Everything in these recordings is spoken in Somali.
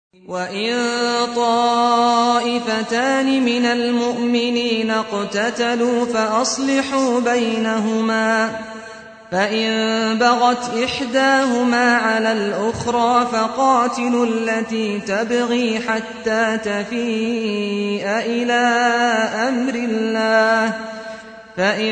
وَإِن طَائِفَتَانِ مِنَ الْمُؤْمِنِينَ اقْتَتَلُوا فَأَصْلِحُوا بَيْنَهُمَا ۖ فَإِن بَغَتْ إِحْدَاهُمَا عَلَى الْأُخْرَىٰ فَقَاتِلُوا الَّتِي تَبْغِي حَتَّىٰ تَفِيءَ إِلَىٰ أَمْرِ اللَّهِ ۚ فَإِن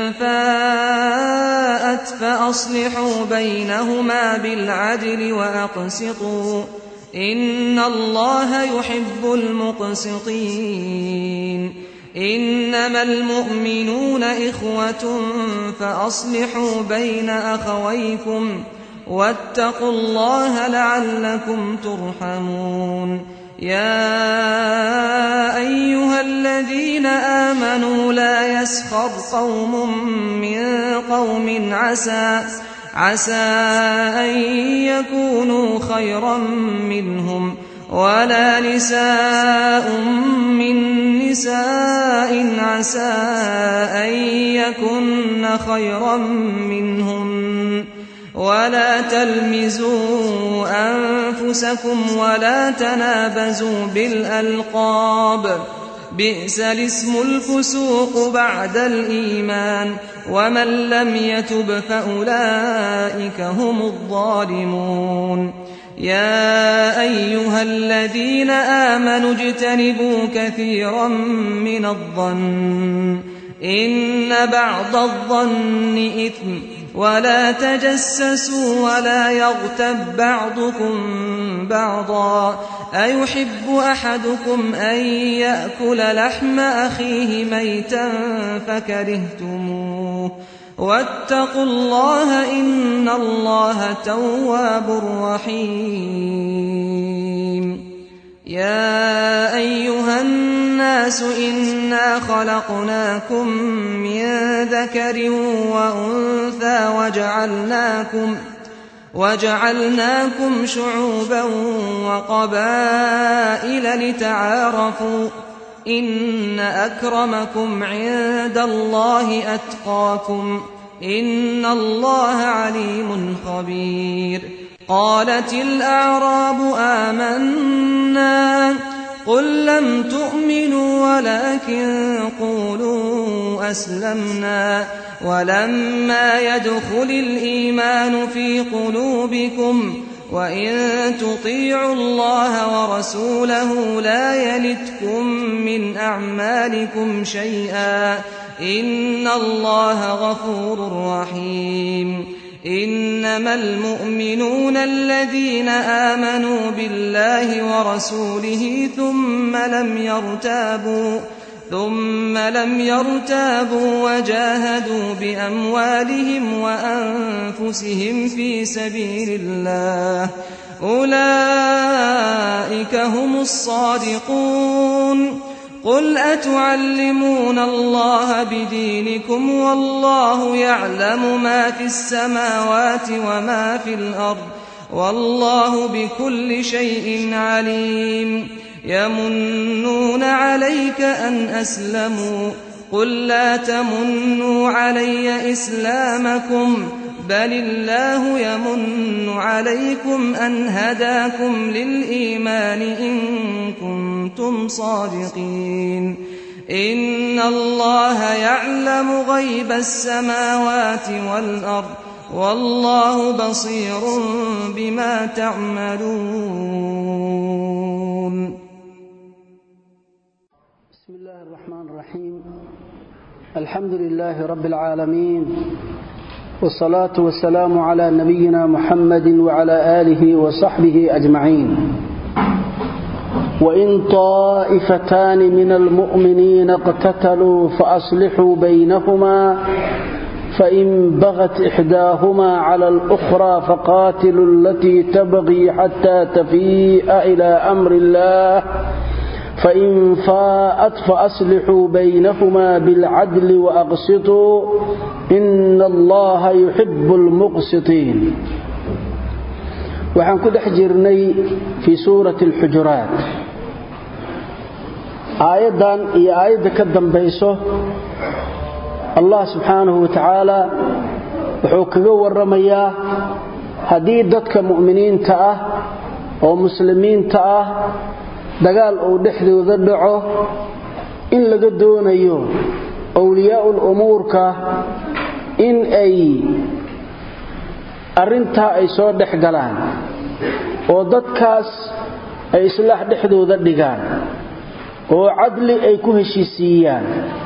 فَاءَتْ فَأَصْلِحُوا بَيْنَهُمَا بِالْعَدْلِ وَأَقْسِطُوا ۖ إِنَّ اللَّهَ يُحِبُّ الْمُقْسِطِينَ إِنَّمَا الْمُؤْمِنُونَ إِخْوَةٌ فَأَصْلِحُوا بَيْنَ أَخَوَيْكُمْ ۚ وَاتَّقُوا اللَّهَ لَعَلَّكُمْ تُرْحَمُونَ يَا أَيُّهَا الَّذِينَ آمَنُوا لَا يَسْخَرْ قَوْمٌ مِّن قَوْمٍ عَسَىٰ أَن يَكُونُوا خَيْرًا مِّنْهُمْ وَلَا نِسَاءٌ مِّن نِّسَاءٍ عَسَىٰ أَن يَكُنَّ خَيْرًا مِّنْهُنَّ ۖ وَلَا تَلْمِزُوا أَنفُسَكُمْ وَلَا تَنَابَزُوا بِالْأَلْقَابِ ۖ بِئْسَ الِاسْمُ الْفُسُوقُ بَعْدَ الْإِيمَانِ ۚ وَمَن لَّمْ يَتُبْ فَأُولَٰئِكَ هُمُ الظَّالِمُونَ يَا أَيُّهَا الَّذِينَ آمَنُوا اجْتَنِبُوا كَثِيرًا مِّنَ الظَّنِّ إِنَّ بَعْضَ الظَّنِّ إِثْمٌ ۖ وَلَا تَجَسَّسُوا وَلَا يَغْتَب بَّعْضُكُم بَعْضًا ۚ أَيُحِبُّ أَحَدُكُمْ أَن يَأْكُلَ لَحْمَ أَخِيهِ مَيْتًا فَكَرِهْتُمُوهُ ۚ وَاتَّقُوا اللَّهَ ۚ إِنَّ اللَّهَ تَوَّابٌ رَّحِيمٌ يَا أَيُّهَا النَّاسُ إِنَّا خَلَقْنَاكُم مِّن ذَكَرٍ وَأُنثَىٰ وَجَعَلْنَاكُمْ شُعُوبًا وَقَبَائِلَ لِتَعَارَفُوا ۚ إِنَّ أَكْرَمَكُمْ عِندَ اللَّهِ أَتْقَاكُمْ ۚ إِنَّ اللَّهَ عَلِيمٌ خَبِيرٌ قَالَتِ الْأَعْرَابُ آمَنَّا ۖ قُل لَّمْ تُؤْمِنُوا وَلَٰكِن قُولُوا أَسْلَمْنَا وَلَمَّا يَدْخُلِ الْإِيمَانُ فِي قُلُوبِكُمْ ۖ وَإِن تُطِيعُوا اللَّهَ وَرَسُولَهُ لَا يَلِتْكُم مِّنْ أَعْمَالِكُمْ شَيْئًا ۚ إِنَّ اللَّهَ غَفُورٌ رَّحِيمٌ إِنَّمَا الْمُؤْمِنُونَ الَّذِينَ آمَنُوا بِاللَّهِ وَرَسُولِهِ ثُمَّ لَمْ يَرْتَابُوا وَجَاهَدُوا بِأَمْوَالِهِمْ وَأَنفُسِهِمْ فِي سَبِيلِ اللَّهِ ۚ أُولَٰئِكَ هُمُ الصَّادِقُونَ قُلْ أَتُعَلِّمُونَ اللَّهَ بِدِينِكُمْ وَاللَّهُ يَعْلَمُ مَا فِي السَّمَاوَاتِ وَمَا فِي الْأَرْضِ ۚ وَاللَّهُ بِكُلِّ شَيْءٍ عَلِيمٌ يَمُنُّونَ عَلَيْكَ أَنْ أَسْلَمُوا ۖ قُل لَّا تَمُنُّوا عَلَيَّ إِسْلَامَكُم ۖ بَلِ اللَّهُ يَمُنُّ عَلَيْكُمْ أَنْ هَدَاكُمْ لِلْإِيمَانِ إِن كُنتُمْ صَادِقِينَ إِنَّ اللَّهَ يَعْلَمُ غَيْبَ السَّمَاوَاتِ وَالْأَرْضِ ۚ وَاللَّهُ بَصِيرٌ بِمَا تَعْمَلُونَ بسم الله الرحمن الرحيم الحمد لله رب العالمين والصلاة والسلام على نبينا محمد وعلى آله وصحبه أجمعين وإن طائفتان من المؤمنين اقتتلوا فأصلحوا بينهما فإن بغت إحداهما على الأخرى فقاتلوا التي تبغي حتى تفيء إلى أمر الله فإن فاءت فأصلحوا بينهما بالعدل وأقسطوا إن الله يحب المقسطين waxaan ku dhex jirnay fii suurati alxujuraat aayaddan iyo aayadda ka dambayso allah subxaanahu wa tacaala wuxuu kaga warramayaa haddii dadka mu'miniinta ah oo muslimiinta ah dagaal uu dhexdooda dhaco in laga doonayo awliyaa'ul umuurka in ay arrintaa ay soo dhex galaan oo dadkaas ay islaax dhexdooda dhigaan oo cadli ay ku heshiisiiyaan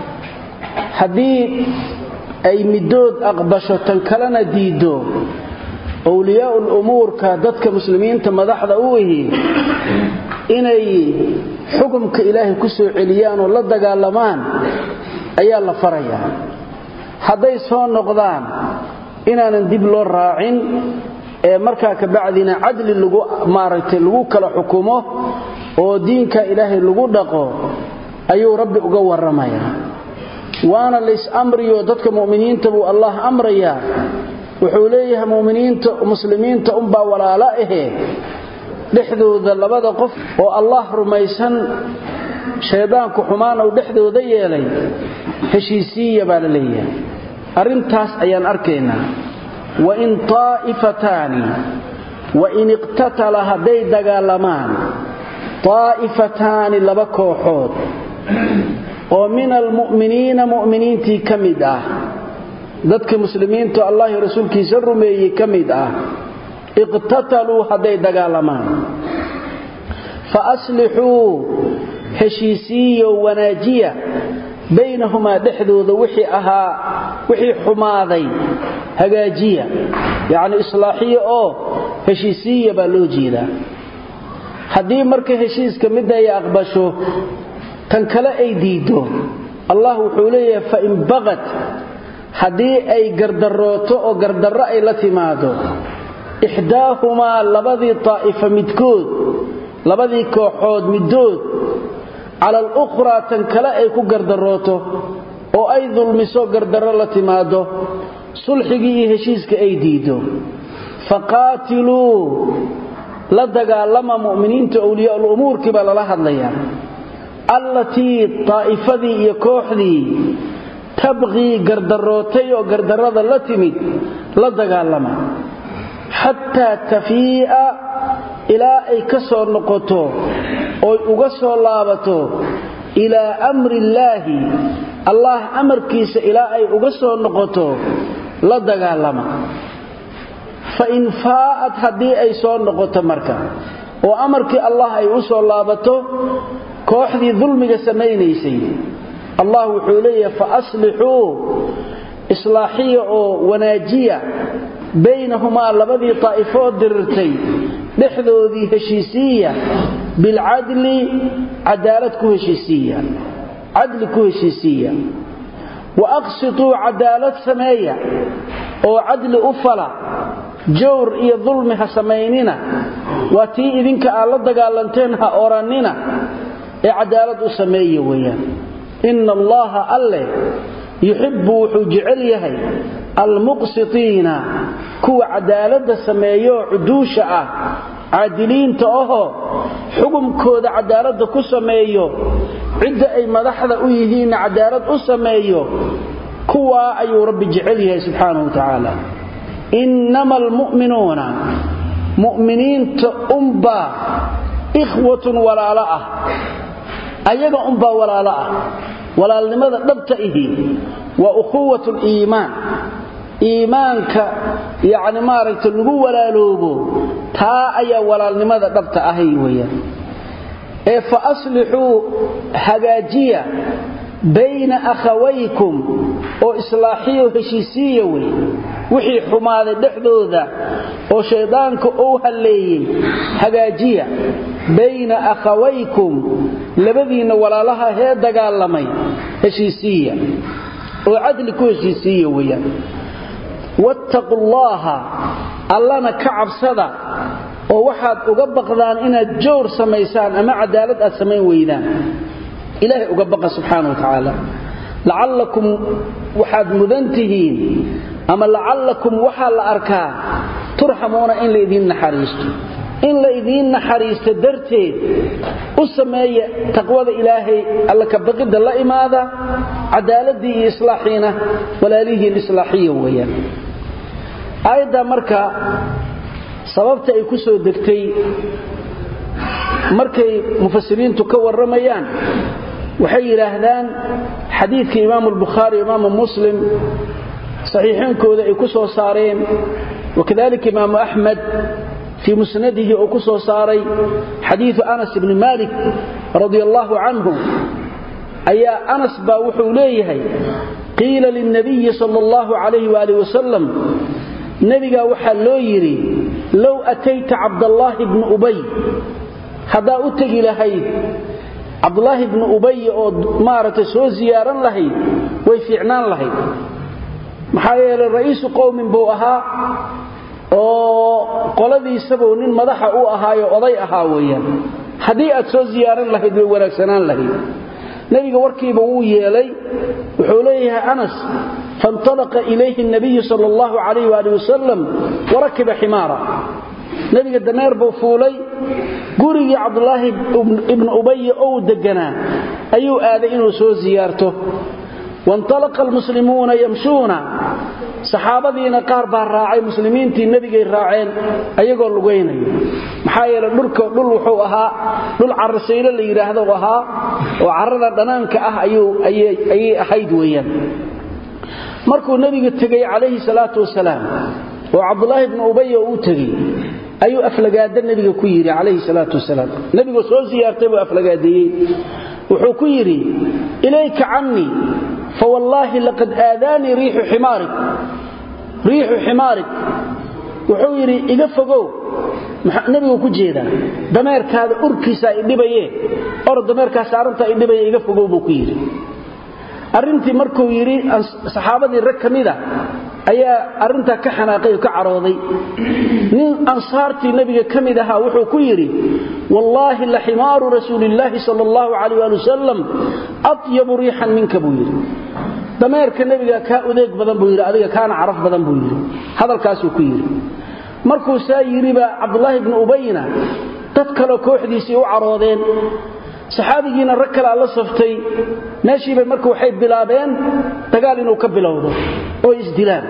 haddii ay middood aqbasho tan kalena diiddo awliyaa'ul umuurka dadka muslimiinta madaxda u ihi inay xukumka ilaahay ku soo celiyaan oo la dagaalamaan ayaa la farayaa hadday soo noqdaan inaanan dib loo raacin ee markaa kabacdina cadli lagu maaragtay lagu kala xukumo oo diinka ilaahay lagu dhaqo ayuu rabbi uga warramayaa waana lays amriyo dadka mu'miniinta buu allah amrayaa wuxuu leeyahay muminiinta muslimiinta unbaa walaalo ahe dhexdooda labada qof oo allah rumaysan shaydaanku xumaan uu dhexdooda yeelay heshiisiiya baa la leeyahay arrintaas ayaan arkaynaa wain taa'ifataani wain iqtatala hadday dagaalamaan taa'ifataani laba kooxood oo min almu'miniina mu'miniintii ka mid ah dadka muslimiintu allahi rasuulkiisa rumeeyey ka mid ah iqtataluu hadday dagaalamaan fa aslixuu heshiisiiyo wanaajiya baynahumaa dhexdooda wixii ahaa wixii xumaaday hagaajiya yacni islaaxiya oo heshiisiiya baa loo jeedaa haddii marka heshiiska midda ay aqbasho tan kale ay diiddo allah wuxuu leeyahay fain baqat haddii ay gardarooto oo gardarro ay la timaado ixdaahumaa labadii taa'ifa midkood labadii kooxood middood cala alukhraa tan kale ay ku gardarooto oo ay dulmiso gardarro la timaado sulxigii iyo heshiiska ay diiddo faqaatiluu la dagaalama mu'miniinta awliyaa'ul umuurkii baa lala hadlayaa allatii taa'ifadii iyo kooxdii tabqii gardarootay oo gardarrada la timid la dagaalama xataa tafii'a ilaa ay ka soo noqoto oy uga soo laabato ilaa amri illaahi allah amarkiisa ilaa ay uga soo noqoto la dagaalama fa in faa'ad haddii ay soo noqoto marka oo amarkii allah ay u soo laabato kooxdii dulmiga samaynaysay allah wuxuu leeyahay fa aslixuu islaaxiya oo wanaajiya baynahumaa labadii taa'ifoo dirirtay dhexdoodii heshiisiiya bilcadli cadaalad ku heshiisiiya cadli ku heshiisiiya wa aqsituu cadaalad sameeya oo cadli u fala jawr iyo dulmi ha samaynina waa tii idinka aad la dagaalanteen ha orannina ee cadaalad u sameeya weeyaan inna allaha alleh yuxibbu wuxuu jecel yahay almuqsitiina kuwa cadaaladda sameeyooo cuduusha ah caadiliinta ahoo xukumkooda cadaaladda ku sameeyo cidda ay madaxda u yihiinna cadaalad u sameeyo kuwaa ayuu rabbi jecel yahay subxaanahu wa tacaala innama almu'minuuna mu'miniinta unbaa ikhwatun walaalo ah ayaga unbaa walaalo ah walaalnimada dhabta ihi waa ukhuwat liimaan iimaanka yacni maaragta lagu walaaloobo taa ayaa walaalnimada dhabta ahay weeyaan ee fa aslixuu hagaajiya bayna akhawaykum oo islaaxiyo heshiisiiya wey wixii xumaaday dhexdooda oo shayddaanka uu halleeyey hagaajiya bayna akhawaykum labadiinna walaalaha hee dagaalamay heshiisiiya oo cadli ku heshiisiiya weeyaan wattaqu llaaha allana ka cabsada oo waxaad uga baqdaan inaad jawr samaysaan ama cadaalad aad samayn weydaan ilaahay uga baqa subxaana wa tacaala lacallakum waxaad mudan tihiin ama lacallakum waxaa la arkaa turxamuuna in laydiin naxariisto in la idiin naxariisto darteed u sameeya taqwada ilaahay alla ka baqidda la imaada cadaaladii iyo islaaxiina walaalihiin islaaxiya weeyaan aayadda marka sababta ay ku soo degtay markay mufasiriintu ka warramayaan waxay yidhaahdaan xadiidka imaamu albukhaari imaamu muslim saxiixoonkooda ay ku soo saareen wakadalika imaamu axmed fii musnadihi uu ku soo saaray xadiidu anas ibni malik radia allaahu canhu ayaa anas baa wuxuu leeyahay qiila lilnabiyi sal allahu calayh waali wasalam nebigaa waxaa loo yidhi low atayta cabdallaahi bni ubay haddaa u tegi lahayd cabdulaahi bni ubay oo maaragtay soo ziyaaran lahayd way fiicnaan lahayd maxaa yeelay ra'iisu qowmin buu ahaa oo qoladiisabuu nin madaxa u ahaayo oday ahaa weeyaan haddii aad soo ziyaaran lahayd way wanaagsanaan lahayd nebiga warkiiba wuu yeelay wuxuu leeyahay anas faintalaqa ilayhi nabiyu sal allahu calayh waali wasalam warakiba ximaara nebiga dameer buu fuulay gurigii cabdulaahi ibnu ubaya ou deganaa ayuu aaday inuu soo ziyaarto waintalaqa almuslimuuna yamshuuna saxaabadiina qaar baa raacay muslimiintii nebigay raaceen ayagoo lugaynayo maxaa yeele dhulka dhul wuxuu ahaa dhul carasaylo la yidhaahdo ahaa oo carrada dhanaanka ah ayay ahayd weeyaan markuu nebiga tegey calayhi salaatu wasalaam oo cabdulaahi bnu ubaya uu tegey ayuu aflagaada nebiga ku yidhi calayhi salaatu wasalaam nebigoo soo siyaartay buu aflagaadeeyey wuxuu ku yidhi ilayka cannii fawallaahi laqad aadaanii riixu ximaarik riixu ximaarik wuxuu yidhi iga fogow nebigu ku jeedaa dameerkaada urkiisaa idhibaye or dameerkaa saarantaa idhibaya iga fogow buu ku yidhi arrintii markuu yidhi saxaabadii rag ka mida ayaa arrintaa ka xanaaqay oo ka carooday nin ansaartii nebiga ka mid ahaa wuxuu ku yidhi wallaahi la ximaaru rasuulillaahi sal allahu calayh waali wasalam atyabu riixan minka buu yidhi dameerka nebiga kaa udeeg badan buu yidhi adiga kaana caraf badan buu yidhi hadalkaasuu ku yidhi markuu saa yidhiba cabdulaahi bnu ubayna dad kaleo kooxdiisii u caroodeen saxaabigiina rag kalea la saftay meeshiibay marka waxay bilaabeen dagaal inuu ka bilowdo oo isdilaan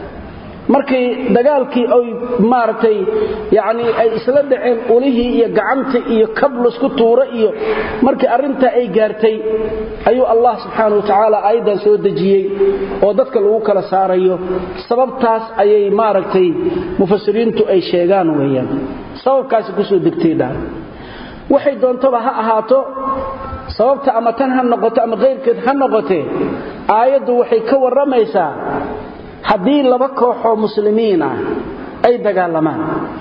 markay dagaalkii ay maaragtay yacnii ay isla dhaceen ulihii iyo gacanta iyo kablasku tuura iyo markii arrintaa ay gaartay ayuu allah subxaana wa tacaala aayaddan soo dejiyey oo dadka lagu kala saarayo sababtaas ayay maaragtay mufasiriintu ay sheegaan weeyaan sababkaasi kusoo degtay dhaan waxay doontaba ha ahaato sababta ama tan ha noqoto ama kayrkeed ha noqotee aayaddu waxay ka warramaysaa haddii laba kooxoo muslimiin ah ay dagaalamaan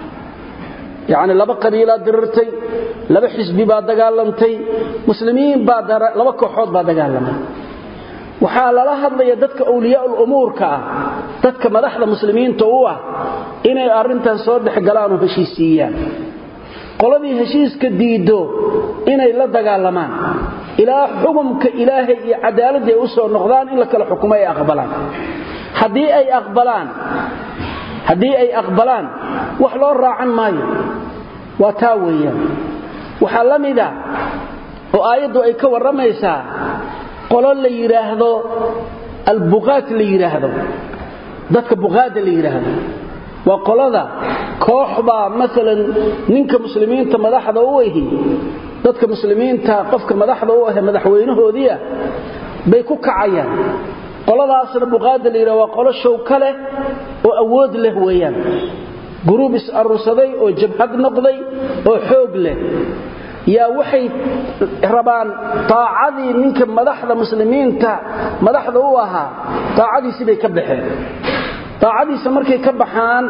yacni laba qabiilaa dirirtay laba xisbi baa dagaalantay muslimiin baa laba kooxood baa dagaalamay waxaa lala hadlaya dadka awliyaa'ul umuurka ah dadka madaxda muslimiinta u ah inay arrintan soo dhexgalaanoo heshiisiiyaan qoladii heshiiska diiddo inay la dagaalamaan ilaa xukumka ilaahay iyo cadaaladda ay u soo noqdaan in la kala xukumo ay aqbalaan haddii ay aqbalaan haddii ay aqbalaan wax loo raacan maayo waa taa weeyaan waxaa la mida oo aayaddu ay ka warramaysaa qolo la yidhaahdo albuqaat la yidhaahdo dadka buqaada la yidhaahdo waa qolada koox baa maalan ninka muslimiinta madaxda u ahi dadka muslimiinta qofka madaxda u ahe madaxweynahoodiia bay ku kacayaan qoladaasna buqaada la yidhah waa qolo showka leh oo awood leh weeyaan guruub is-arursaday oo jabhad noqday oo xoog leh yaa waxay rabaan taacadii ninka madaxda muslimiinta madaxda u ahaa taacadiisii bay ka baxeen taacadiisa markay ka baxaan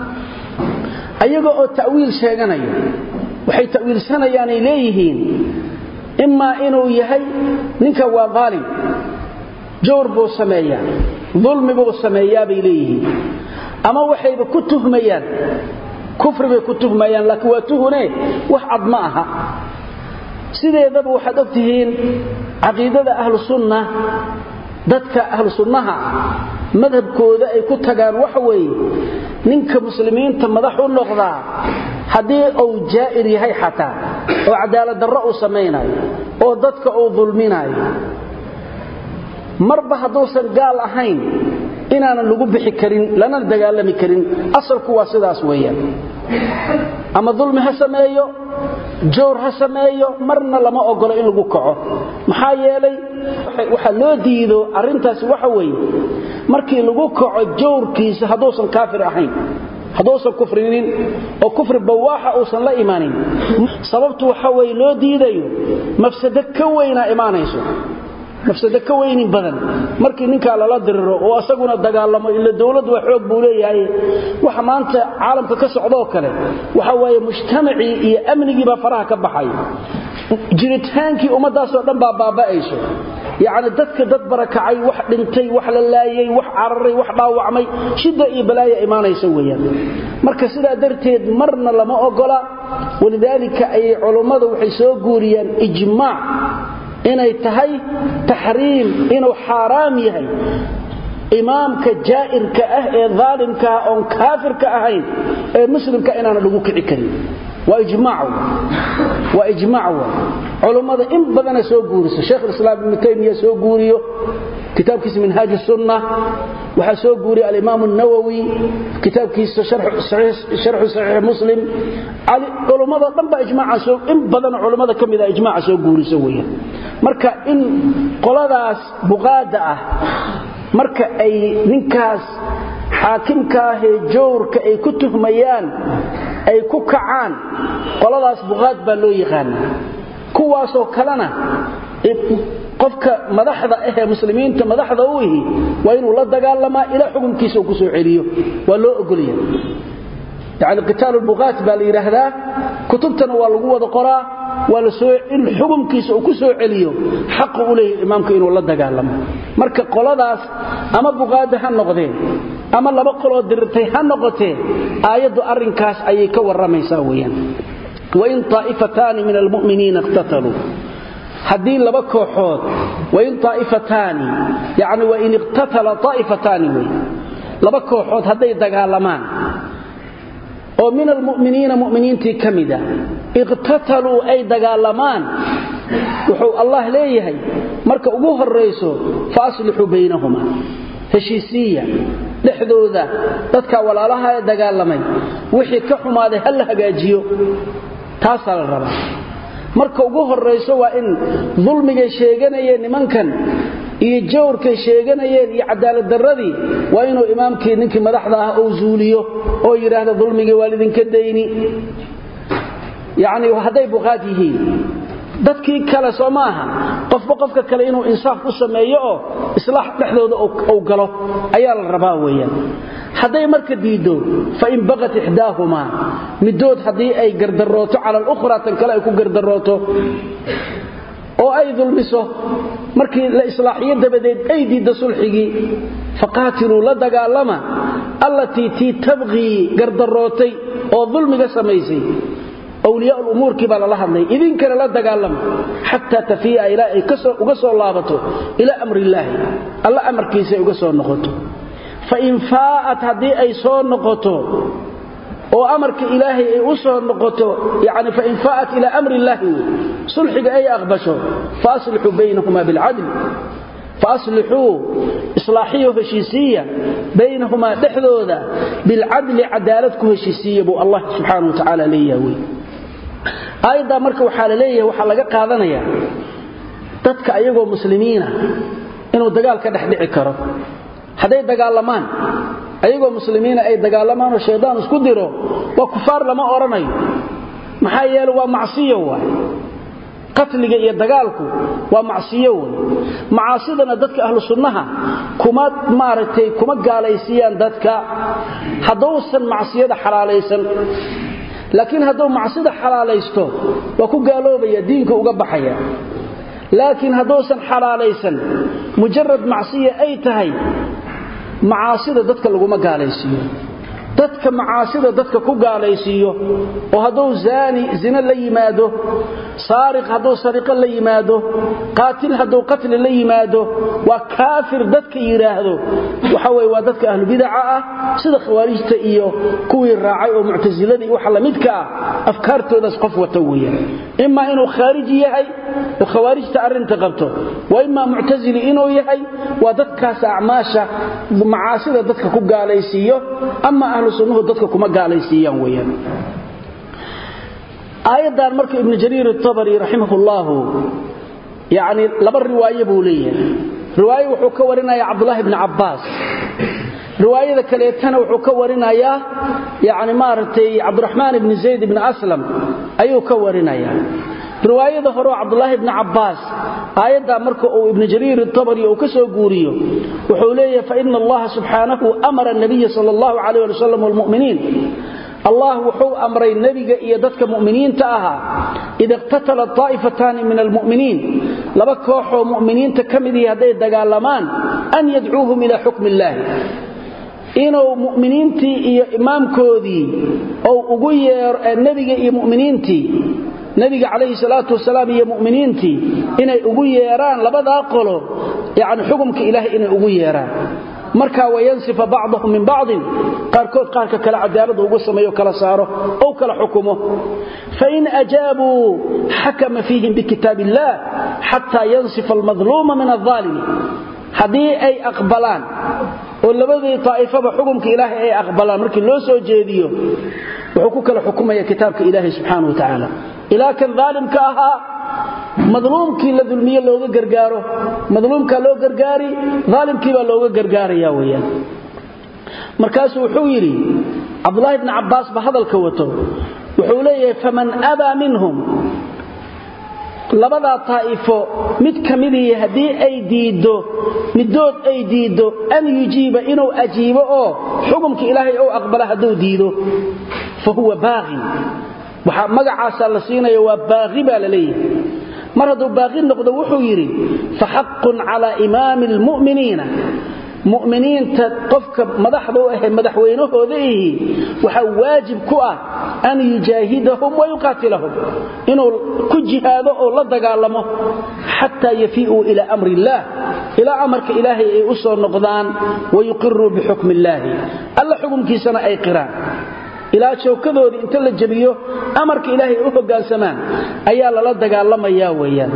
ayaga oo ta'wiil sheeganaya waxay ta'wiilsanayaanay leeyihiin imaa inuu yahay ninka waa daalim jawr buu sameeyaa dulmi buu sameeyaa bay leeyihiin ama waxayba ku tuhmayaan kufri bay ku tuhmayaan laakiin waa tuhune wax cad ma aha sideedaba waxaad og tihiin caqiidada ahlu sunna dadka ahlu sunnaha madhabkooda ay ku tagaan waxa weeye ninka muslimiinta madax u noqdaa haddii uu jaa'ir yahay xataa oo cadaalad darro uu samaynayo oo dadka uu dulminayo marba hadduusan gaal ahayn inaanan lagu bixi karin lana dagaalami karin asalku waa sidaas weeyaan ama dulmi ha sameeyo jawr ha sameeyo marna lama ogolo in lagu kaco maxaa yeelay waxaa loo diido arrintaasi waxa weeye markii lagu kaco jawrkiisa hadduusan kaafir ahayn hadduusan kufrinin oo kufri bawaaxa uusan la imaanin sababtu waxa weye loo diidayo mafsado ka weynaa imaanayso mafsado ka weynin badan markii ninkaa lala diriro oo asaguna dagaalamo ila dowladdu waa xoog buu leeyahay waxa maanta caalamka ka socdoo kale waxa waaye mujtamacii iyo amnigiibaa faraha ka baxay jiritaankii ummaddaasoo dhan baa baaba'ayso yacni dadka dad barakacay wax dhintay wax la laayay wax cararay wax dhaawacmay shidda iyo balaaya imaanaysa weeyaan marka sidaa darteed marna lama ogola walidaalika ayay culummadu waxay soo guuriyaan ijmaac inay tahay taxriim inuu xaaraam yahay imaamka jaa'irka ah ee daalimkaah oon kaafirka ahayn ee muslimka inaana lagu kici karin waa ijmaac waa ijmaac wa culummada in badana soo guuriso sheekh islaam ibnu taymiya soo guuriyo kitaabkiisa minhaaj sunna waxaa soo guuriya alimaam nawowi kitaabkiisa sharxu saxiix muslim culummado dhan baa ijmaaca in badan culummada ka mida ijmaaca soo guuriso weeyaan marka in qoladaas buqaada ah marka ay ninkaas xaakimkaahee jawrka ay ku tuhmayaan ay ku kacaan qoladaas buqaad baa loo yaqaana kuwaasoo kalena qofka madaxda ahee muslimiinta madaxda u ihi waa inuu la dagaalamaa ilaa xukunkiisa uu ku soo celiyo waa loo ogolya yani qitaal buqaat baa la yidhaahdaa kutubtana waa lagu wada qoraa waa in xukunkiisa uu ku soo celiyo xaqu u leeyahy imaamka inuu la dagaalamo marka qoladaas ama buqaada ha noqdeen ama laba qoloo dirirtay ha noqotee aayaddu arrinkaas ayay ka warramaysaa weeyaan wain taa'ifataani min almu'miniina iqtataluu haddii laba kooxood wain taa'ifataani yani wain iqtatala taa'ifataani wey laba kooxood hadday dagaalamaan oo min almu'miniina mu'miniintii ka mida iqtataluu ay dagaalamaan wuxuu allah leeyahay marka ugu horrayso fa aslixuu baynahuma heshiisiiya dhexdooda dadka walaalaha ee dagaalamay wixii ka xumaaday ha la hagaajiyo taasaa la rabaa marka ugu horrayso waa in dulmigay sheeganayeen nimankan iyo jawrkay sheeganayeen iyo cadaaladdarradii waa inuu imaamkii ninkii madaxda ah uu zuuliyo oo yidhaahda dulmigii waa lidinka dayni yacni hadday buqaad yihiin dadkii kale soo ma aha qofba qofka kale inuu insaaf u sameeyo oo islaax dhexdooda uu galo ayaa la rabaa weeyaan hadday marka diiddo fain baqat ixdaahumaa middood haddii ay gardarooto cala alukhraa tan kale ay ku gardarooto oo ay dulmiso markii la islaaxiyo dabadeed ay diidda sulxigii faqaatiluu la dagaalama allatii tii tabqii gardarootay oo dulmiga samaysay wliyaa umuurkii baa lala hadlay idinkana la dagaalama xataa tafiia ilaa ay uga soo laabato ilaa amrillaahi alla amarkiisa uga soo noqoto fain faa'at haddii ay soo noqoto oo amarka ilaahay ay u soo noqoto yani fain faa'at ilaa amri illaahi wey sulxiga ay aqbasho faaslixuu baynahuma bilcadli faaslixuu islaaxiyo heshiisiiya baynahumaa dhexdooda bilcadli cadaalad ku heshiisiiya buu allah subxaana wa tacaala leeyaha wey aayaddaa marka waxaa la leeyahay waxaa laga qaadanaya dadka ayagoo muslimiina inuu dagaal ka dhex dhici karo hadday dagaalamaan ayagoo muslimiina ay dagaalamaanoo shaydaan isku diro waa kufaar lama odhanayo maxaa yeele waa macsiyo waay qatliga iyo dagaalku waa macsiyo wey macaasidana dadka ahlu sunnaha kuma maaragtay kuma gaalaysiiyaan dadka haddousan macsiyada xalaalaysan laakiin hadduu macsida xalaalaysto waa ku gaaloobaya diinka uga baxaya laakiin hadduusan xalaalaysan mujarad macsiya ay tahay macaasida dadka laguma gaalaysiiyo dadka macaasida dadka ku gaalaysiiyo oo hadduu zaani zina la yimaado saariq hadduu sariqo la yimaado qaatil hadduu qatli la yimaado waa kaafir dadka yidhaahdo waxa weye waa dadka ahlubidaca ah sida khawaarijta iyo kuwii raacay oo muctasiladii waxa lamidka ah afkaartoodaas qof wata weeyaan imaa inuu khaariji yahay oo khawaarijta arrinta qabto wa imaa muctasili inuu yahay waa dadkaas acmaasha macaasida dadka ku gaalaysiiyo ama ahlu sunnuhu dadka kuma gaalaysiiyaan weyaan aayaddan marka ibnu jariir atabari raximahullahu yacni laba riwaaye buu leeyahay riwaaye wuxuu ka warinayaa cabdulaahi bni cabbaas riwaayada kaleetana wuxuu ka warinayaa yani maaragtay cabdiraxmaan ibni zayd ibni aslam ayuu ka warinayaa riwaayada hore oo cabdulaahi bni cabbaas aayaddaa marka uu ibnu jariir itabari uu ka soo guuriyo wuxuu leeyahay faina allaha subxaanahu amara nabiya sal allahu calayh ali wasalam walmu'miniin allah wuxuu amray nebiga iyo dadka mu'miniinta ahaa ida iqtatala taa'ifataani min almu'miniin laba kooxoo mu'miniinta ka midihii hadday dagaalamaan an yadcuuhum ilaa xukmi illaahi inuu mu'miniintii iyo imaamkoodii ou ugu yeero nebiga iyo mu'miniintii nebiga calayhi salaatu wasalaam iyo mu'miniintii inay ugu yeeraan labadaa qolo yacni xukumka ilaahay inay ugu yeeraan markaa wayansifa bacdahum min bacdin qaarkood qaarka kale cadaalada ugu sameeyo kala saaro ou kala xukumo fain ajaabuu xakama fiihim bikitaab illah xataa yansifa almadluuma min alaalimi haddii ay aqbalaan oo labadii taa'ifaba xukumka ilaahay ay aqbalaan markii loo soo jeediyo wuxuu ku kala xukumaya kitaabka ilaahay subxaana wa tacaala ilaa kan daalimka ahaa madluumkii la dulmiye looga gargaaro madluumkaa loo gargaari aalimkiibaa looga gargaaraya weyaan markaasuu wuxuu yidhi cabdulaahi bni cabbaas ba hadalka wato wuxuu leeyahay faman abaa minhum labadaa taa'ifo mid ka midii haddii ay diiddo middood ay diiddo an yujiiba inuu ajiibo oo xukumka ilaahay ou aqbala hadduu diido fa huwa baaqin waxaa magacaasaa la siinaya waa baaqi baa la leeyahay mar hadduu baaqi noqdo wuxuu yidhi fa xaqun calaa imaami almu'miniina mu'miniinta qofka madaxda u ahe madaxweynahooda ihi waxaa waajib ku ah an yujaahidahum wa yuqaatilahum inuu ku jihaado oo la dagaalamo xataa yafii'uu ilaa amri illaah ilaa amarka ilaahay ay u soo noqdaan wayuqiruu bixukmi illaahi alla xukumkiisana ay qiraan ilaa showkadoodii inta la jebiyo amarka ilaahay u hoggaansamaan ayaa lala dagaalamayaa weeyaan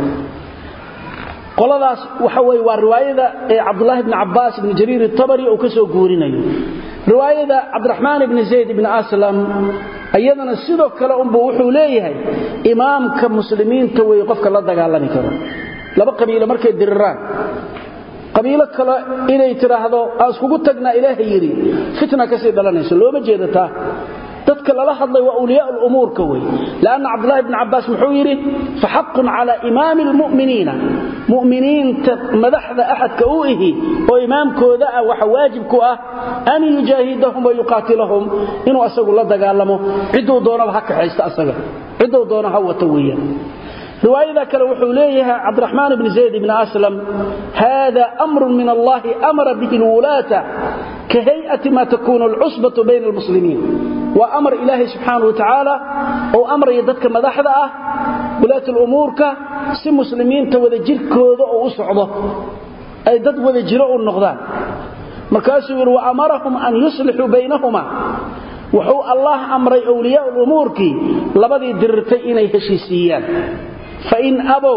qoladaas waxa weye waa riwaayada ee cabdulaahi bni cabbaas ibni jariir itabari uu ka soo guurinayo riwaayada cabdiraxmaan ibni zayd ibni aslam iyadana sidoo kale unbuu wuxuu leeyahay imaamka muslimiinta wey qofka la dagaalami karo laba qabiilo markay diriraan qabiilo kale inay tidhaahdo aan iskugu tagnaa ilaaha yidhi fitna kasii dhalanayso looma jeedataa dadka lala hadlay waa awliyaa lumuurka wey lanna cabdulahi bni cabbaas muxuu yidhi faxaqun cala imaami lmu'miniina mu'miniinta madaxda axadka u ihi oo imaamkooda ah waxa waajib ku ah an yujaahidahum wa yuqaatilahum inuu asagu la dagaalamo cidduu doonaba ha kaxaysta asaga cidduu doona ha wata weeyaan riwaayada kale wuxuu leeyahay cabdiraxmaan bni zayd bni aslam hada amrun min allahi amara bihi lwulaata ka hay'ati ma takunu alcusbatu bayna almuslimiin waa amar ilaahay subxaana wa tacaala ou amraya dadka madaxda ah wulaat lumuurka si muslimiinta wada jirkooda oo u socdo ay dad wada jiro u noqdaan markaasuu yidhi wa amarahum an yuslixuu baynahuma wuxuu allah amray wliyaa lumuurkii labadii dirirtay inay heshiisiiyaan fain abow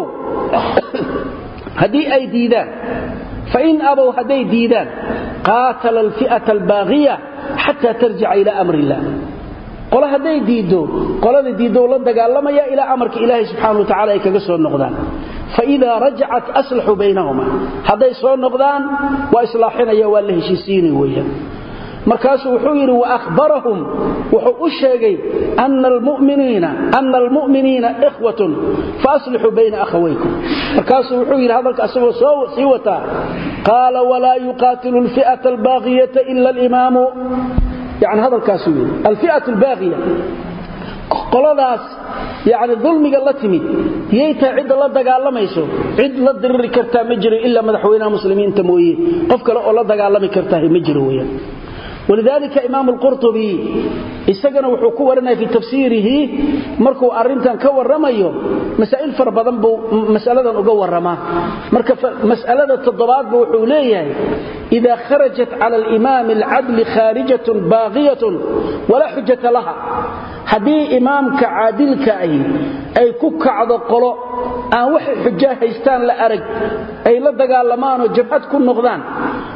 haddii ay diidaan fain abow hadday diidaan qaatala alfi'ata albaaqiya xataa tarjica ilaa amri illah qole hadday diiddo qolada diiddo la dagaalamaya ilaa amarka ilaahay subxaana wa tacala ay kaga soo noqdaan faidaa rajacat aslaxuu baynahuma hadday soo noqdaan waa islaaxinaya waa la heshiisiini weeyaan markaasuu wuxuu yidhi waahbarahum wuxuu u sheegay ana almu'miniina ikhwatun faaslixuu bayna akhawaykum markaasuu wuxuu yidhi hadalka asagoo soo sii wataa qaala walaa yuqaatilu alfi'ata albaaqiyata ila alimaamu yani hadalkaasuu yidhi alfi'at albaaqiya qoladaas yani dulmiga la timid yay tahay cidda la dagaalamayso cid la diriri kartaa ma jiro ilaa madaxweynaha muslimiinta mooye qof kale oo la dagaalami kartaa ma jiro weyaan walidaalika imaam alqurtubi isagana wuxuu ku warinaya fii tafsiirihi markuu arrintan ka warramayo masaa'il fara badan buu mas'aladan uga warramaa marka mas'alada toddobaadba wuxuu leeyahay ida kharajat cala alimaami alcadli khaarijatun baaqiyatun walaa xujata laha haddii imaamka caadilka ahi ay ku kacdo qolo aan waxay xujaa haystaan la arag ay la dagaalamaanoo jabhad ku noqdaan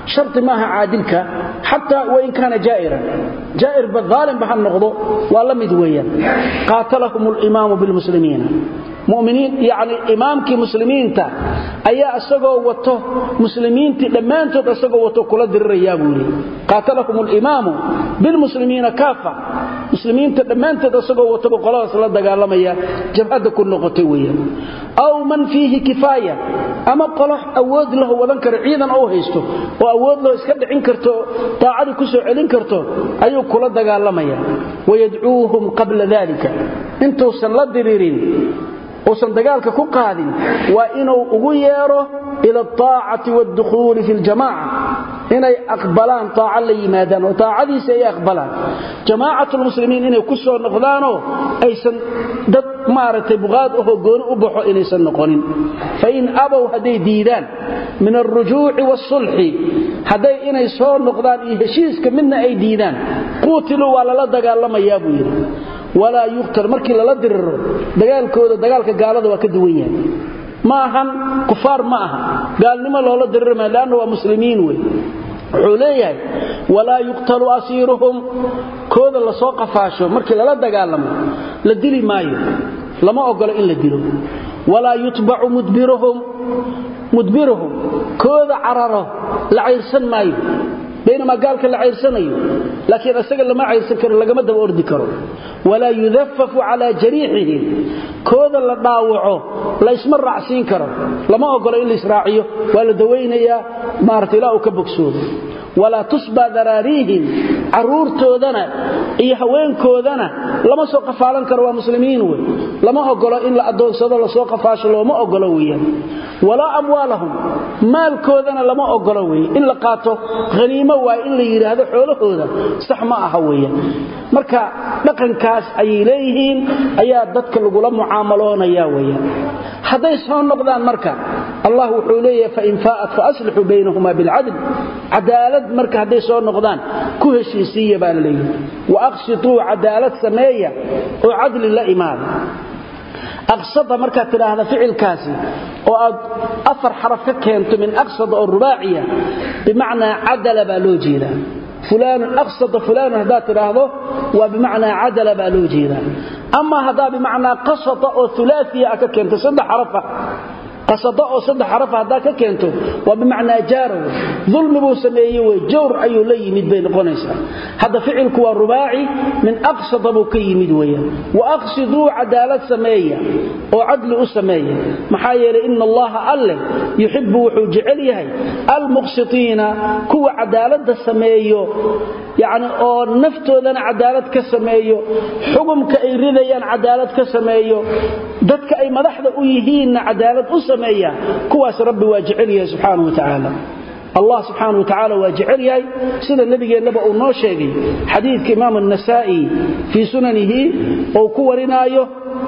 sharti maaha caadilka xataa wain kaana jaa'iran jaa'irba aalimba ha noqdo waa la mid weeyaan qaatalahum limaamu bilmuslimiina muminiin yani imaamkii muslimiinta ayaa isagoo wato muslimiintii dhammaantood isagoo wato kula dirirayaa buu yidhi qaatalahum limaamu bilmuslimiina kaafa muslimiinta dhammaantood isagoo wataba qoladaas la dagaalamaya jabhadda ku noqotay weeyaan aw man fiihi kifaaya ama qolo awood lahu wadan karo ciidan ou haysto oo awood lahu iska dhicin karto daacadii ku soo celin karto ayuu kula dagaalamaya wayadcuuhum qabla dalika intuusan la diriirin uusan dagaalka ku qaadin waa inuu ugu yeero ila aacati waadukhuuli fi ljamaca inay aqbalaan aaca la yimaadaan oo aacadiisa ay aqbalaan jamaacat lmuslimiin inay ku soo noqdaanoo aysan dad maaragtay buqaad ahoo gooni u baxo inaysan noqonin fain abow hadday diidaan min alrujuuci waasulxi hadday inay soo noqdaan iyo heshiiska midna ay diidaan quutiluu waa lala dagaalamayaa buu yidhi walaa yuqtal markii lala diriro dagaalkooda dagaalka gaalada waa ka duwan yahay ma ahan kufaar ma aha gaalnimo loola dirirma leanna waa muslimiin wey wuxuu leeyahay walaa yuqtalu asiiruhum kooda lasoo qafaasho markii lala dagaalamo la dili maayo lama ogolo in la dilo walaa yutbacu mudbiruhum kooda cararo la cayrsan maayo baynamaa gaalka la cayrsanayo laakiin isaga lama cayrsan karo lagama daba ordi karo walaa yudafafu calaa jariixihim kooda la dhaawaco la isma raacsiin karo lama ogolo in laisraaciyo waa la dawaynayaa maarata ilaa uu ka bogsoodo walaa tusbaa daraariihim caruurtoodana iyo haweenkoodana lama soo qafaalan karo waa muslimiin wey lama ogolo in la adoonsado lasoo qafaasho looma ogolo weyaan walaa amwaalahum maalkoodana lama ogolo weye in la qaato haniimo waay in la yidhaahdo xoolahooda sax ma aha weyan marka dhaqankaas ayay leeyihiin ayaa dadka lagula mucaamaloonaya weyan hadday soo noqdaan marka allah wuxuu leeyahay fain faa'at faaslixuu baynahuma bilcadl cadaalad marka hadday soo noqdaan ku heshiisiiya baa la leeyahay waaqsituu cadaalad sameeya oo cadli la imaada aqsada markaad tidhaahda ficilkaasi oo aad afar xaraf ka keento min aqsada oo rubaaciya bimacnaa cadala baa loo jeedaa fulaanun aqsada fulaanun haddaad tidhaahdo waa bimacnaa cadala baa loo jeedaa ama haddaa bimacnaa qasada oo ulaaiya a ka keento saddex xarafa qasada oo saddex xarafa haddaa ka keento waa bimacnaa jaara wey dulmi buu sameeye wey jawr ayuu la yimid bay noqonaysaa hadda ficilku waa rubaaci min aqsada buu ka yimid weeyaan wa aqsiduu cadaalad sameeya oo cadli u sameeya maxaa yeelay ina allaha alleh yuxibbu wuxuu jecel yahay almuqsitiina kuwa cadaaladda sameeyo yacni oo naftoodana cadaalad ka sameeyo xugumka ay ridayaan cadaalad ka sameeyo dadka ay madaxda u yihiinna cadaalad u sameeya kuwaas rabbi waa jecel yahay subxaana wa tacaala allah subxaana wa tacaala waa jecel yahay sida nebigeennaba uu noo sheegay xadiidka imaam anasaa'i fii sunanihi ou ku warinaayo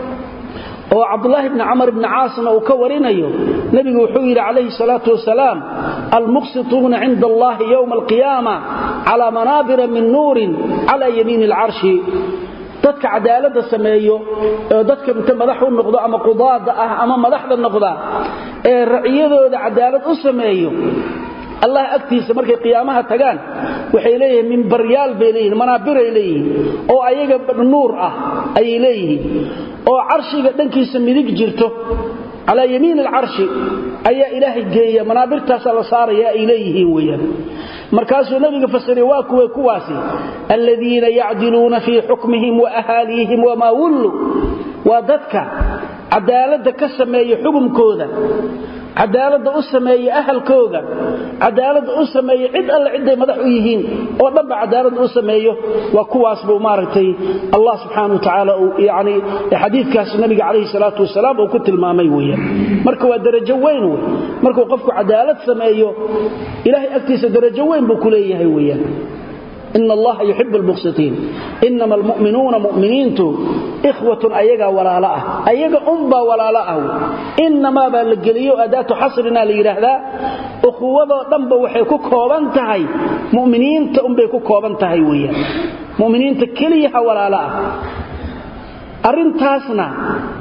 oo cabdulaahi bni camar bni caasna uu ka warinayo nebigu wuxuu yidhi calayhi salaatu wasalaam almuqsituuna cinda allahi yowma alqiyaama calaa manaabira min nuurin cala yamiini alcarshi dadka cadaalada sameeyo oo dadka inta madax u noqdo ama qudaada ah ama madaxda noqda ee raciyadooda cadaalad u sameeyo allah agtiisa markay qiyaamaha tagaan waxay leeyihiin mimbaryaal bay leeyihin manaabiray leeyihiin oo ayaga nuur ah ayay leeyihiin oo carshiga dhankiisa midig jirto calaa yamiin alcarshi ayaa ilaahay geeya manaabirtaasaa la saaraya ay leeyihiin weyaan markaasuu nabiga fasiray waa kuwe kuwaasi aladiina yacdiluuna fii xukmihim wa ahaaliihim wamaa wullu waa dadka cadaaladda ka sameeya xukumkooda cadaaladda u sameeya ahalkooga cadaaladda u sameeya cid alle ciday madax u yihiin oo dhanba cadaaladda u sameeyo waa kuwaas buu maaragtay allah subxaana wa tacaala yani xadiidkaas nabiga calayhi salaatu wasalaam uu ku tilmaamay weeyaan marka waa darajo weyn wey markuu qofku cadaalad sameeyo ilahay agtiisa darajo weyn buu ku leeyahay weeyaan in allaha yuxib lmuqsitiin inama almu'minuuna mu'miniintu ikhwatun ayagaa walaalo ah ayaga unbaa walaalo ah inamaa baa la geliyo adaatu xasrina la yidhaahdaa ukhuwadoo dhanba waxay ku kooban tahay muminiinta unbay ku kooban tahay weyaan muminiinta keliyaha walaalo ah arrintaasna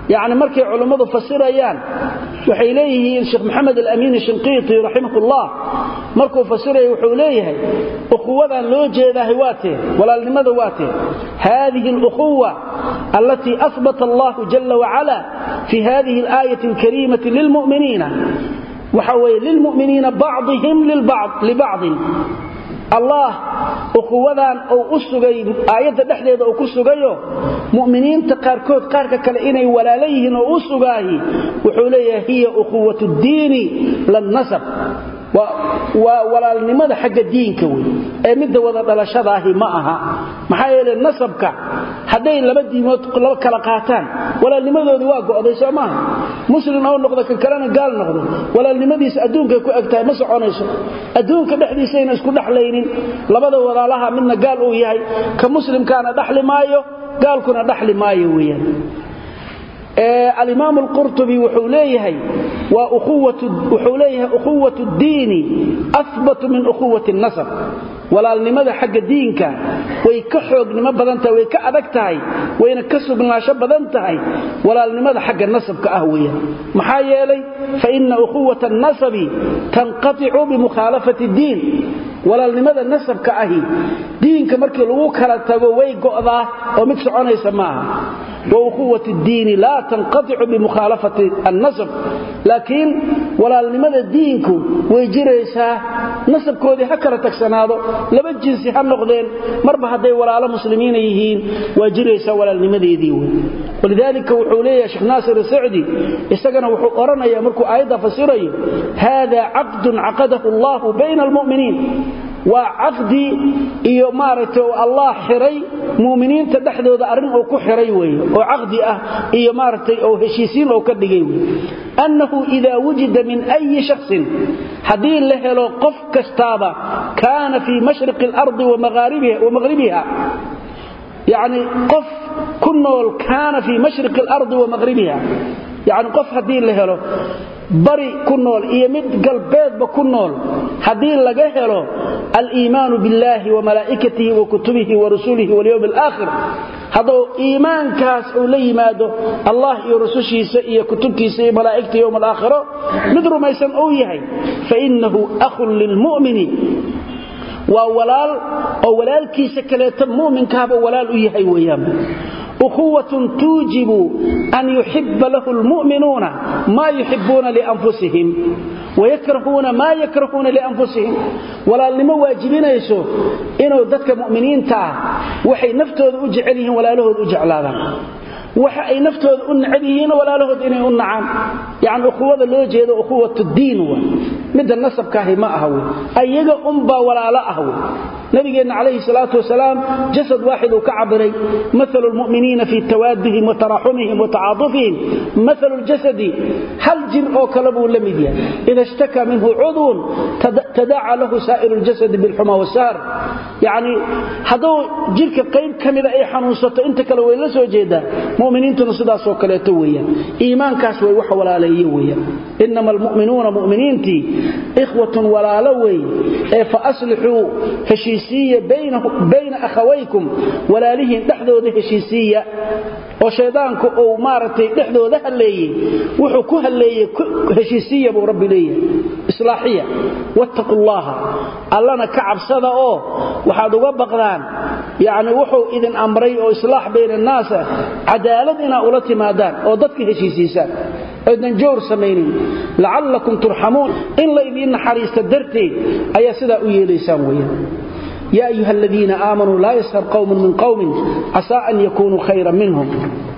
yacni markay culummadu fasirayaan waxay leeyihiin sheekh maxamed alamiin shinqiiti raximahullah markuu fasiraya wuxuu leeyahay ukhuwadan loo jeedahay waa tee walaalnimada waa tee haadihi alukhuwa allatii ahbata allahu jala wacala fi hadihi alaayati alkariimati lilmu'miniina waxa weeye lilmu'miniina bacdihim libacdin allah ukhuwadan uu u sugay aayadda dhexdeeda uu ku sugayo mu'miniinta qaarkood qaarka kale inay walaalo yihiin oo u sugaahi wuxuu leeyahay hiya ukhuwat ddiini lannasab waa walaalnimada xagga diinka wey ee midda wada dhalashadaahi ma aha maxaa yeele nasabka hadday laba diimood laba kala qaataan walaalnimadoodii waa go'day soo maaha muslim oo noqdo ka kalena gaal noqdo walaalnimadiisa adduunkay ku eg tahay ma soconayso adduunka dhexdiisayna isku dhexlaynin labada walaalaha midna gaal uu yahay ka muslimkaana dhaxli maayo gaalkuna dhaxli maayo weeyaan alimaam alqurtubi wuxuu leeyahay wuxuu leeyahay ukhuwat ddiini ahbatu min ukhuwati nasab walaalnimada xagga diinka way ka xoognimo badan tahay way ka adag tahay wayna ka sugnaansho badan tahay walaalnimada xagga nasabka ah weeyaan maxaa yeelay fa ina ukhuwata annasabi tanqaticu bimukhaalafati ddiin walaalnimada nasabka ahi diinka markii lagu kala tago way go'daa oo mid soconaysa maaha وأخوة الدين لا تنقطع بمخالفة النسب لكن ولا لماذا دينك ويجريسا نسب كودي هكرا تكسنادو لما جنسي هالنقدين مربع هدي ولا على مسلمين يهين ويجريسا ولا لماذا يديون ولذلك وحوليه شيخ ناصر السعدي استغنى وحقرنا يا مركو آيدا فسيري هذا عقد عقده الله بين المؤمنين waa caqdi iyo maaragtay allah xiray muuminiinta dhexdooda arrin uu ku xiray weeye oo caqdi ah iyo maaragtay oo heshiisiin oo ka dhigay weeye annahu idaa wujida min ayi shaksin haddii la helo qof kastaaba kaana fii mashriqi alardi wa maghribiha yacni qof ku nool kaana fii mashriqi alardi wa maghribiha yacni qof haddii la helo bari ku nool iyo mid galbeedba ku nool haddii laga helo aliimaanu biاllahi wamalaa'ikatihi wakutubihi warusulihi walyowm alaakhir hadduu iimaankaas uu la yimaado allah iyo rusushiisa iyo kutubtiisa iyo malaa'igta yowm alaakhiro mid rumaysan uu yahay fainahu akhun lilmu'mini waa walaal oo walaalkiisa kaleeto mu'minkaaba walaal u yahay weeyaan أخوة توجب أن يحب له المؤمنون ما يحبون لأنفسهم ويكرهون ما يكرهون لأنفسهم ولا لما واجبين يسو إنه ذاتك مؤمنين تعا وحي نفتوذ أجعلهم ولا له أجعلانا waxa ay naftooda u nacab yihiin walaalahood inay u nacaan yani ukhuwada loo jeedo ukhuwat diin wa midda nasabkaahi ma aha wey ayaga unbaa walaalo ah wey nabigeenna calayhi salaatu wasalaam jasad waaxid uu ka cabiray maalu lmu'miniina fii tawaadihim wa taraxumihim wa tacaatufihim maalu ljasadi hal jir oo kale buu la mid yahay ida ishtakaa minhu cudwun tadaaca lahu saa'iru ljasadi bilxuma wasaar yani hadduu jirka qayb ka mida ay xanuunsato inta kale way la soo jeedaa muminiintuna sidaasoo kaleeto weeyaan iimaankaas way wax walaaleeye weeyaan inama almu'minuuna mu'miniintii ikhwatun walaalo weeye ee fa aslixuu heshiisiiya bayna akhawaykum walaalihiin dhexdooda heshiisiiya oo shaydaanku uu maaragtay dhexdooda halleeyey wuxuu ku halleeyey heshiisiiya buu rabbi leeyahay islaaxiya wattaqu llaha allana ka cabsada oo waxaad uga baqdaan yacni wuxuu idin amray oo islaax bayna annaasa cadaalad inaa ula timaadaan oo dadka heshiisiisaan oodnan jowr samaynin lacallakum turxamuun in la idiin naxariista darteed ayaa sidaa u yeelaysaan weeyaan يا أيها الذين آمنوا لا يسهر قوم من قوم عسى أن يكونوا خيرا منهم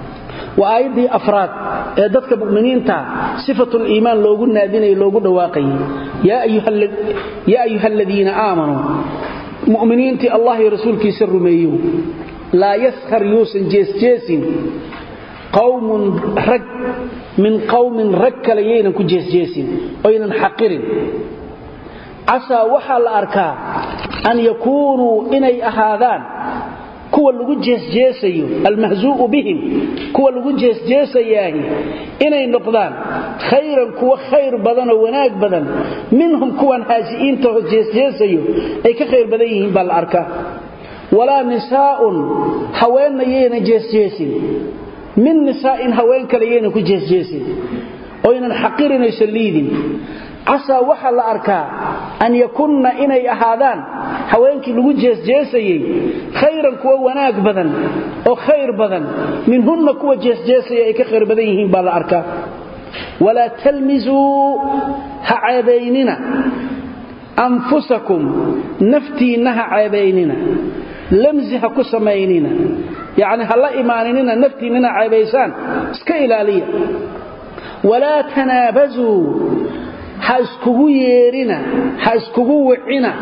وآيدي أفراد ذاتك مؤمنين تا صفة الإيمان لو قلنا دين لو قلنا واقعي يا أيها, يا أيها الذين آمنوا مؤمنين تي الله رسولك سر ميو لا يسخر يوسن جيس جيس قوم رك من قوم رك ليين كجيس جيس وين حقرين casaa waxaa la arkaa an yakuunuu inay ahaadaan kuwa lagu jeesjeesayo almahzuu'u bihim kuwa lagu jeesjeesayaahi inay noqdaan khayran kuwa khayr badan oo wanaag badan minhum kuwan haasi'iintaho jeesjeesayo ay ka khayr badan yihiin baa la arkaa walaa nisaa'un haweenna yayna jeesjeesin min nisaa'in haween kale yaynan ku jeesjeesin oynan xaqirinaysan liidin casaa waxaa la arkaa an yakunna inay ahaadaan haweenkii lagu jeesjeesayey khayran kuwa wanaag badan oo khayr badan minhunna kuwa jeesjeesaya ay ka khayr badan yihiin baa la arkaa walaa talmisuu ha ceebaynina anfusakum naftiinna ha ceebaynina lamsi ha ku samaynina yacni ha la imaaninina naftiinnina ceebaysaan iska ilaaliya walaa tanaabasuu ha iskugu yeerina ha iskugu wicina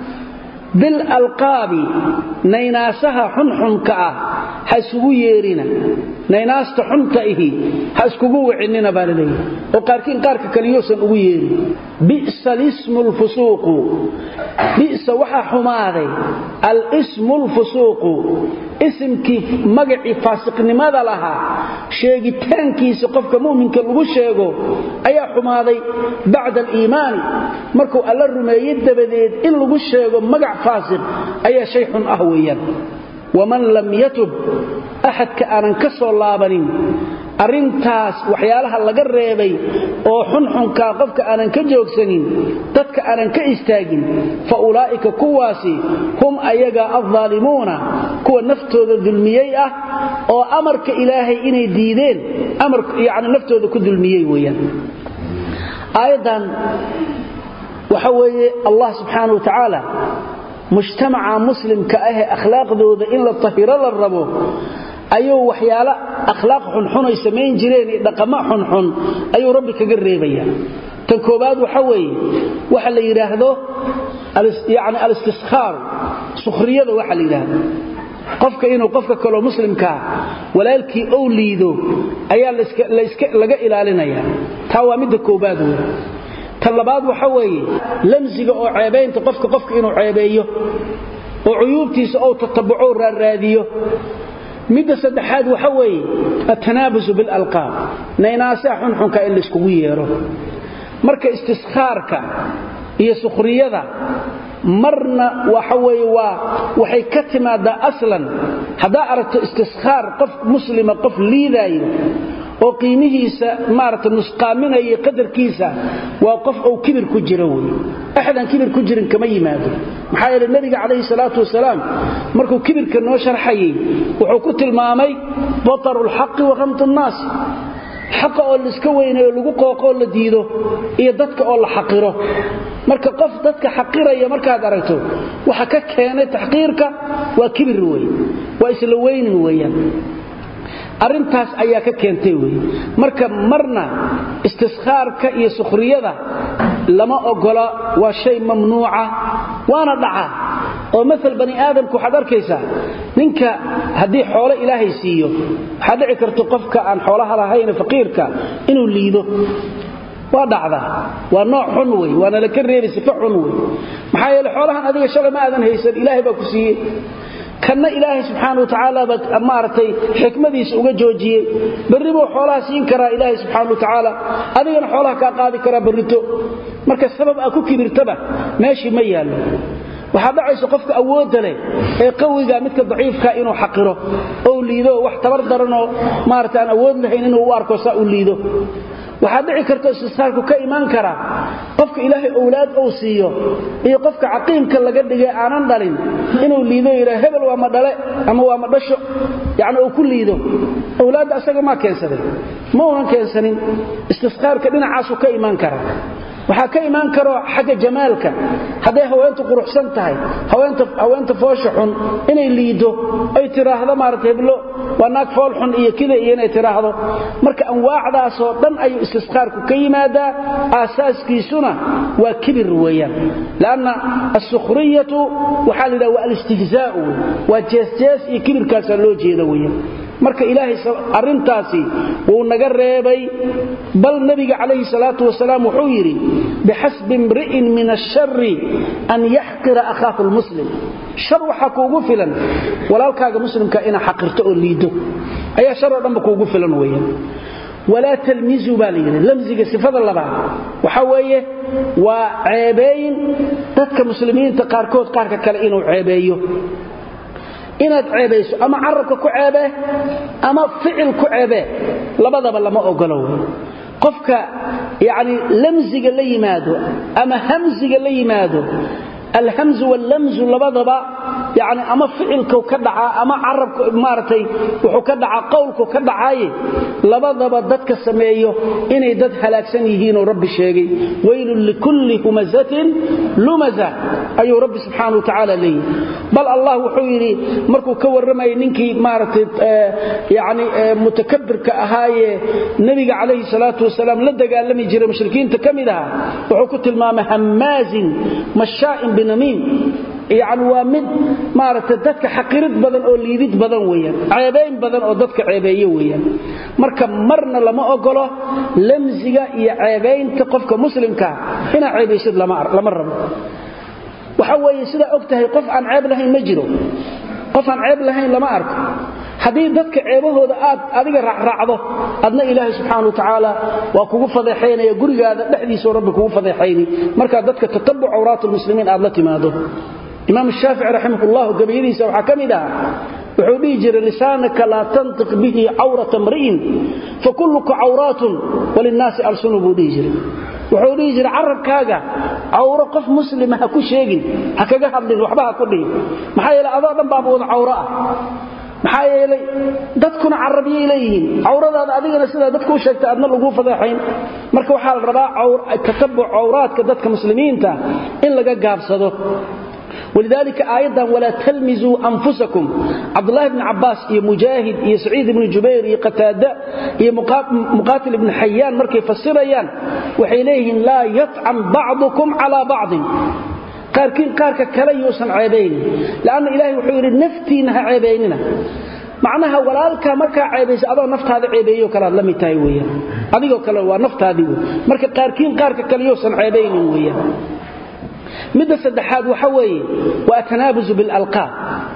bilalqaabi naynaasaha xunxunka ah ha isugu yeerina naynaasta xunta ihi ha iskugu wicinina baa laleeyahay oo qaarkiin qaarka kaliyousan ugu yeerin bi'sa alismu lfusuuqu bi'sa waxaa xumaaday alismu lfusuuqu isimkii magacii faasiqnimada lahaa sheegitaankiisa qofka mu'minka lagu sheego ayaa xumaaday bacda aliimaani markuu alla rumeeyey dabadeed in lagu sheego magac faasiq ayaa shay xun ah weeyaan waman lam yatub axadka aanan ka soo laabanin arrintaas waxyaalaha laga reebay oo xunxunkaa qofka aanan ka joogsanin dadka aanan ka istaagin fa ulaa'ika kuwaasi hum ayaga addaalimuuna kuwa naftooda dulmiyey ah oo amarka ilaahay inay diideen yani naftooda ku dulmiyey weyaan aayaddan waxa weeye allah subxaana wa tacaala mujtamaca muslimka ahee akhlaaqdooda in la tahiro la rabo ayuu waxyaalo akhlaaq xunxun ay samayn jireen iyo dhaqamo xunxun ayuu rabbi kaga reebaya tan koobaad waxa weeye waxa la yidhaahdo yani alistiskhaar sukhriyada waxa la yidhaahdo qofka inuu qofka kaloo muslimkaa walaalkii ou liido ayaa laga ilaalinaya taa waa midda koobaad wey tan labaad waxa weeye lamsiga oo ceebaynta qofka qofka inuu ceebeeyo oo cuyuubtiisa ou tatabuco raarraadiyo midda saddexaad waxa weeye atanaabusu bilalqaab naynaasaha xunxunka in layskugu yeero marka istiskhaarka iyo sukhriyada marna waxa weye waa waxay ka timaadaa aslan haddaa aragto istiskhaar qof muslima qof liidaayo oo qiimihiisa maarata nusqaaminaya qadarkiisa waa qof ou kibir ku jira wey axadaan kibir ku jirin kama yimaado maxaa yeele nebiga calayhi salaatu wasalaam markuu kibirka noo sharxayey wuxuu ku tilmaamay bataru lxaqi wa ramtu nnaasi xaqa oo laiska weynayo lagu qooqoo la diido iyo dadka oo la xaqiro marka qof dadka xaqiraya markaad aragto waxa ka keenay taxqiirka waa kibir wey waa isla weynin weeyaan arrintaas ayaa ka keentay wey marka marna istiskhaarka iyo sukhriyada lama ogola waa shay mamnuuca waana dhaca oo maal bani aadamku waxaad arkaysaa ninka haddii xoolo ilaahay siiyo waxaa dhici karta qofka aan xoolaha lahayn faqiirka inuu liido waa dhacda waa nooc xun wey waana laka reebi sifa xun wey maxaa yeele xoolahan adiga shalay ma aadan haysan ilaahay baa ku siiyey kanna ilaahay subxaana watacaala baa maaragtay xikmadiisa uga joojiyey berri buu xoolaha siin karaa ilaahay subxaana watacaala adigana xoolaha kaa qaadi karaa berrito marka sabab aa ku kibirtaba meeshii ma yaallo waxaa dhacaysa qofka awoodda leh ee qawiga midka daciifka inuu xaqiro ou liido wax tabar daranoo maarata aan awood lahayn inuu u arko saa u liido waxaa dhici karta istishaarku ka imaan karaa qofka ilaahay owlaad ou siiyo iyo qofka caqiimka laga dhigay aanan dhalin inuu liido yidhaa hebel waa ma dhale ama waa ma dhasho yacni uu ku liido owlaadda asaga maa keensaday ma unan keensanin istishaarka dhinacaasuu ka imaan karaa waxaa ka imaan karo xagga jamaalka hadday haweentu quruxsan tahay haweenta foosha xun inay liido ay tiraahdo maarata heblo waa naag fool xun iyo kida iyo inay tiraahdo marka anwaacdaasoo dhan ayuu istisqaarku ka yimaadaa aasaaskiisuna waa kibir weeyaan lanna asukhriyatu waxaa la yidhaha waa alistihzaau wey waa jeesjees iyo kibirkaasaa loo jeeda weeyaan marka ilaahay arrintaasi wuu naga reebay bal nebiga calayhi salaatu wasalaam wuxuu yidhi bixasbi imri'in min ashari an yaxqira akhaahu lmuslim shar waxaa kuugu filan walaalkaaga muslimka inaa xaqirto oo liido ayaa shar oo dhanba kuugu filan weeyaan walaa talmizuu baa la yidhi lamsiga sifada labaad waxaa weeye waa ceebeyn dadka muslimiinta qaarkood qaarka kale inuu ceebeeyo inaad ceebayso ama carabka ku ceebe ama ficil ku ceebe labadaba lama ogolo wey qofka yani lamsiga la yimaado ama hamsiga la yimaado alhamzu wallamzu labadaba yani ama ficilku ka dhacaa ama carabka maaragtay wuxuu ka dhacaa qowlku ka dhacaaye labadaba dadka sameeyo inay dad halaagsan yihiinoo rabbi sheegay weylun likulli humazatin lumaza ayuu rabbi subxaana wa tacaala leeyahy bal allah wuxuu yidhi markuu ka warramayay ninkii maaragtay yani mutakabirka ahaayee nebiga calayhi salaatu wasalaam la dagaalami jiray mushrikiinta ka mid ahaa wuxuu ku tilmaamay hammaazin mashaa'in binamiim yani waa mid maaragtay dadka xaqirid badan oo liidid badan weeyaan ceebayn badan oo dadka ceebeeye weeyaan marka marna lama ogolo lamsiga iyo ceebaynta qofka muslimkaa inaa ceebaysid lama rabo waxa weeye sidaa og tahay qof aan ceeb lahayn ma jiro qof aan ceeb lahayn lama arko haddii dadka ceebahooda aad adiga raacraacdo adna ilaahay subxaana wa tacaala waa kugu fadeexaynaya gurigaada dhexdiisao rabbi kugu fadeexayni markaa dadka tatabuc cawraat lmuslimiin aad la timaado imaam shaafici raximah ullahu gabayadiisa waxaa ka mid ah wuxuu dhihi jiray lisaanaka laa tantiq bihi cawrata mri'in fakulluka cawraatun walinnaasi alsunu buu dhihi jiray wuxuu dhihi jiray carabkaaga cawro qof muslima ha ku sheegin ha kaga hadlin waxba ha ku dhihin maxaa yeele adoo dhan baaba wada cawro ah maxaa yeelay dadkuna carabiyay leeyihiin cawradaada adigana sidaa dadku u sheegtay adna laguu fadeexayn marka waxaa la rabaa tatabuc cawraadka dadka muslimiinta in laga gaabsado ولذلك آيضا ولا تلمزوا أنفسكم عبد الله بن عباس يا مجاهد يا سعيد بن جبير يا قتادة يا مقاتل بن حيان مركي فسريان وحيليهم لا يطعن بعضكم على بعض qaarkiin qaarka kale yuusan ceebaynin laanna ilaahay wuxuu yidhi naftiinna ha ceebaynina macnaha walaalkaa markaa ceebaysa adoo naftaada ceebeeyo kalead la mid tahay weyaan adigoo kale waa naftaadii wey marka qaarkiin qaarka kale yuusan ceebaynin weyaan midda saddexaad waxa weeye waa atanaabusu bilalqaab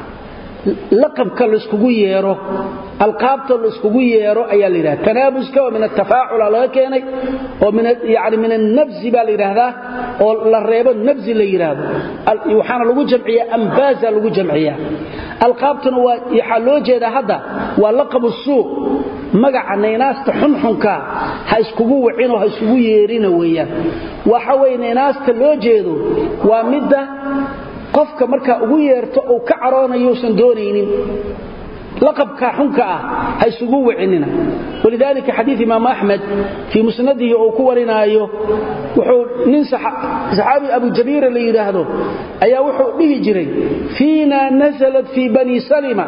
laqabka layskugu yeero alqaabta layskugu yeero ayaa la yidhahda tanaabuska oo min atafaacula laga keenay oo yani min annabzi baa la yidhaahdaa oo la reebo nabzi la yidhaahdo waxaana lagu jamciyaa ambaaza lagu jamciyaa alqaabtuna waxaa loo jeedaa hadda waa laqabu suuq magaca naynaasta xunxunka ha iskugu wacinoo ha iskugu yeerina weeyaan waxa weye naynaasta loo jeedo waa midda qofka markaa ugu yeerto uu ka caroonayousan doonaynin laqabka xunka ah ha isugu wicinina walidaalika xadiid imaam axmed fii musnadihi uu ku warinaayo wuxuu nin saxaabi abu jabiira la yidhaahdo ayaa wuxuu dhihi jiray fiina nasalat fii bani salima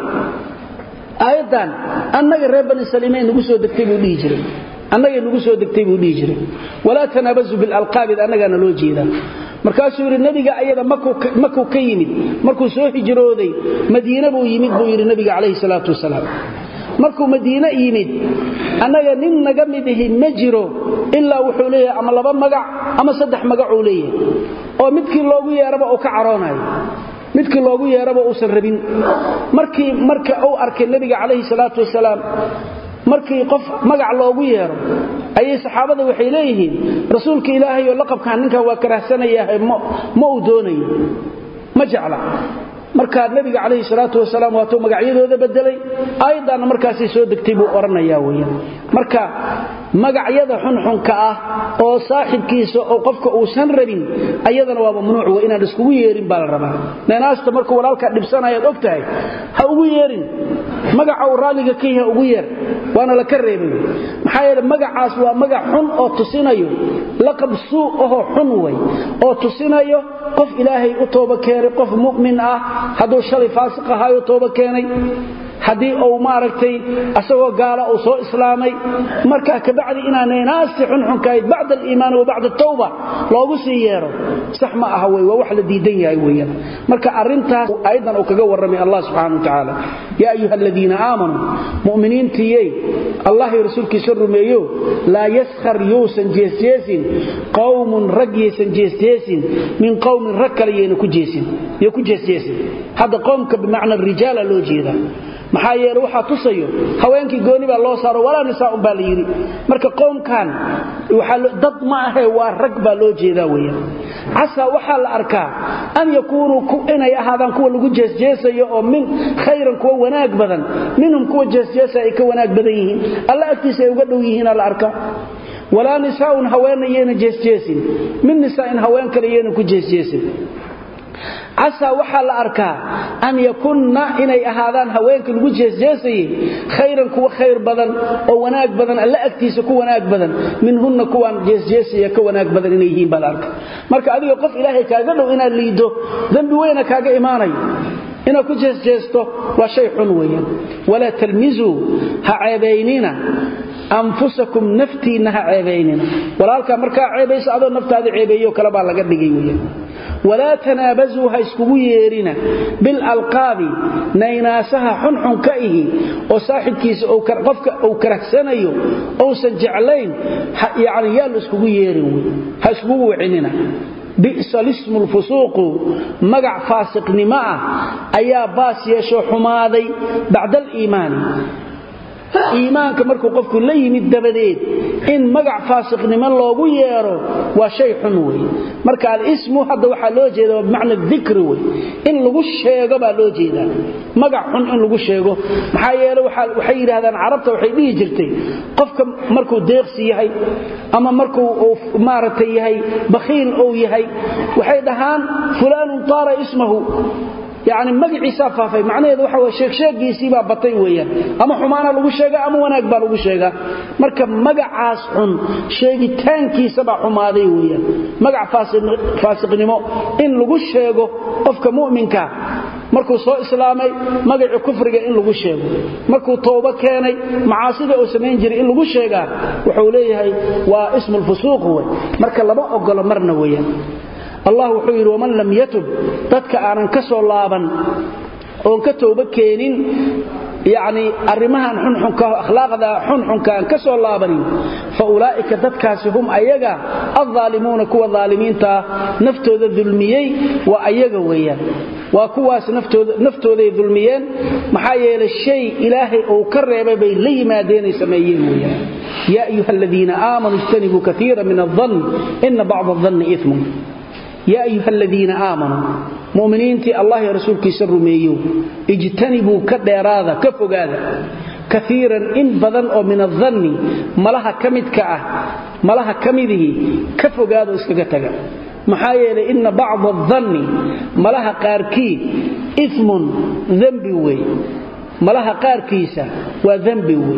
aayaddan annaga reer bani salima nagu soo degtay buu dhihi jiray annagay nagu soo degtay buu dhihi jiray walaa tanaabazu bilalqaabid annagaana loo jeedaa markaasuu yidhi nebiga ayada makuu ka yimid markuu soo hijrooday madiine buu yimid buu yidhi nebiga calayhi salaatu wasalaam markuu madiine yimid annaga nin naga mid ihi ma jiro ilaa wuxuu leeyahay ama laba magac ama saddex magacuu leeyahay oo midkii loogu yeeraba uu ka caroonayo midkii loogu yeeraba uusan rabin markii marka uu arkay nebiga calayhi salaatu wasalaam markii qof magac loogu yeero ayay saxaabada waxay leeyihiin rasuulka ilaahay oo laqabkan ninkan waa karahsanayahay ma uu doonayo ma jecla markaa nebiga calayhi salaatu wasalaam waatuu magacyadooda bedelay aayaddaanna markaasay soo degtay buu odhanayaa weeyaan marka magacyada xunxunka ah oo saaxibkiisa oo qofka uusan rabin ayadana waa mamnuuc wey inaan iskugu yeerin baa la rabaa neenaasta markuu walaalkaa dhibsanayaad og tahay ha ugu yeerin magaca uu raalliga ka yaha ugu yeer waana la ka reebay maxaa yeele magacaas waa magac xun oo tusinayo laqab suu ahoo xun way oo tusinayo qof ilaahay u tooba keenay qof mu'min ah hadduu shalay faasiq ahaayo tooba keenay haddii uu maaragtay asagoo gaala uu soo islaamay markaa kabacdi inaanay naasti xunxunkahayd bacda aliimaani wa bacda atawba loogu sii yeero sax ma aha wey waa wax la diidan yahay weeyaan marka arrintaas aayaddan uu kaga warramay allah subxana wa tacaala yaa ayuha aladiina aamanuu mu'miniintiyey allah iyo rasuulkiisa rumeeyo laa yaskhar yousan jeesjeesin qowmun rag yaysan jeesjeesin min qowmin rag kale yayna ku jeesin yo ku jeesjeesin hadda qowmka bimacna rijaala loo jeedaa maxaa yeele waxaa tusayo haweenkii gooni baa loo saaro walaa nisaaun baa la yidhi marka qowmkan dad ma ahe waa rag baa loo jeedaa weyaan casaa waxaa la arkaa an yakuunuu inay ahaadaan kuwa lagu jeesjeesayo oo min khayran kuwa wanaag badan minhum kuwa jeesjeesa ay ka wanaag badan yihiin alla agtiisa ay uga dhow yihiina la arkaa walaa nisaaun haweenna yayna jeesjeesin min nisaain haween kale yayna ku jeesjeesin casaa waxaa la arkaa an yakunna inay ahaadaan haweenka lagu jeesjeesayey khayran kuwa khayr badan oo wanaag badan alla agtiisa ku wanaag badan minhunna kuwaan jeesjeesaya ka wanaag badan inay yihiin baa la arka marka adiga qof ilaahay kaaga dhow inaad liiddo dembi weyna kaaga imaanayo inaad ku jeesjeesto waa shay xun weeyaan walaa talmizuu ha ceebaynina anfusakum naftiinna ha ceebaynina walaalkaa markaa ceebaysa adoo naftaada ceebeeyo kale baa laga dhigay weyaan walaa tanaabasuu ha iskugu yeerina bilalqaabi naynaasaha xunxun ka ihi oo saaxibkiisa qofka uu karahsanayo ousan jeclayn yani yaa la iskugu yeerin wey ha iskugu wicinina bi'sa lismu lfusuuqu magac faasiqnimo ah ayaa baas yeeshoo xumaaday bacda aliimaani iimaanka markuu qofku la yimid dabadeed in magac faasiqnimo loogu yeero waa shay xun wey marka alismu hadda waxaa loo jeeda bimacna dikri wey in lagu sheego baa loo jeedaa magac xun in lagu sheego maxaa yeele waxay yidhahdaan carabta waxay dhihi jirtay qofka markuu deeqsi yahay ama markuu maaragtay yahay bakhiil ou yahay waxay dhahaan fulaanun taara ismahu yani magaciisaa faafay macnaheedu waxa w sheegsheegiisiibaa batay weeyaan ama xumaana lagu sheega ama wanaag baa lagu sheegaa marka magacaas xun sheegitaankiisabaa xumaaday weeyaan magac faasiqnimo in lagu sheego qofka mu'minka markuu soo islaamay magacii kufriga in lagu sheego markuu toobo keenay macaasida uu samayn jiray in lagu sheegaa wuxuu leeyahay waa ismu lfusuuq wey marka lama ogolo marna weeyaan allah wuxuu yidhi waman lam yatub dadka aanan ka soo laaban oon ka tooba keenin yani arrimahan xunxunka akhlaaqda xunxunka aan ka soo laabanin fa ulaa'ika dadkaasi hum ayaga aldaalimuuna kuwa daalimiintaa naftooda dulmiyey waa ayaga weeyaan waa kuwaas naftooday dulmiyeen maxaa yeelay shay ilaahay uu ka reebay bay la yimaadeenay sameeyeen weyaan yaa ayuha aladiina aamanuu ijtanibuu kaiira min aldann ina bacda adanni imun yaa ayuha aladiina aamanuu muminiintii allah iyo rasuulkiisa rumeeyo ijtanibuu ka dheeraada ka fogaada kaiiran in badan oo min adanni malaha ka midka ah malaha ka midihii ka fogaado iskaga taga maxaa yeelay inna bacda adanni malaha qaarkii imun dembi wey malaha qaarkiisa waa dembi wey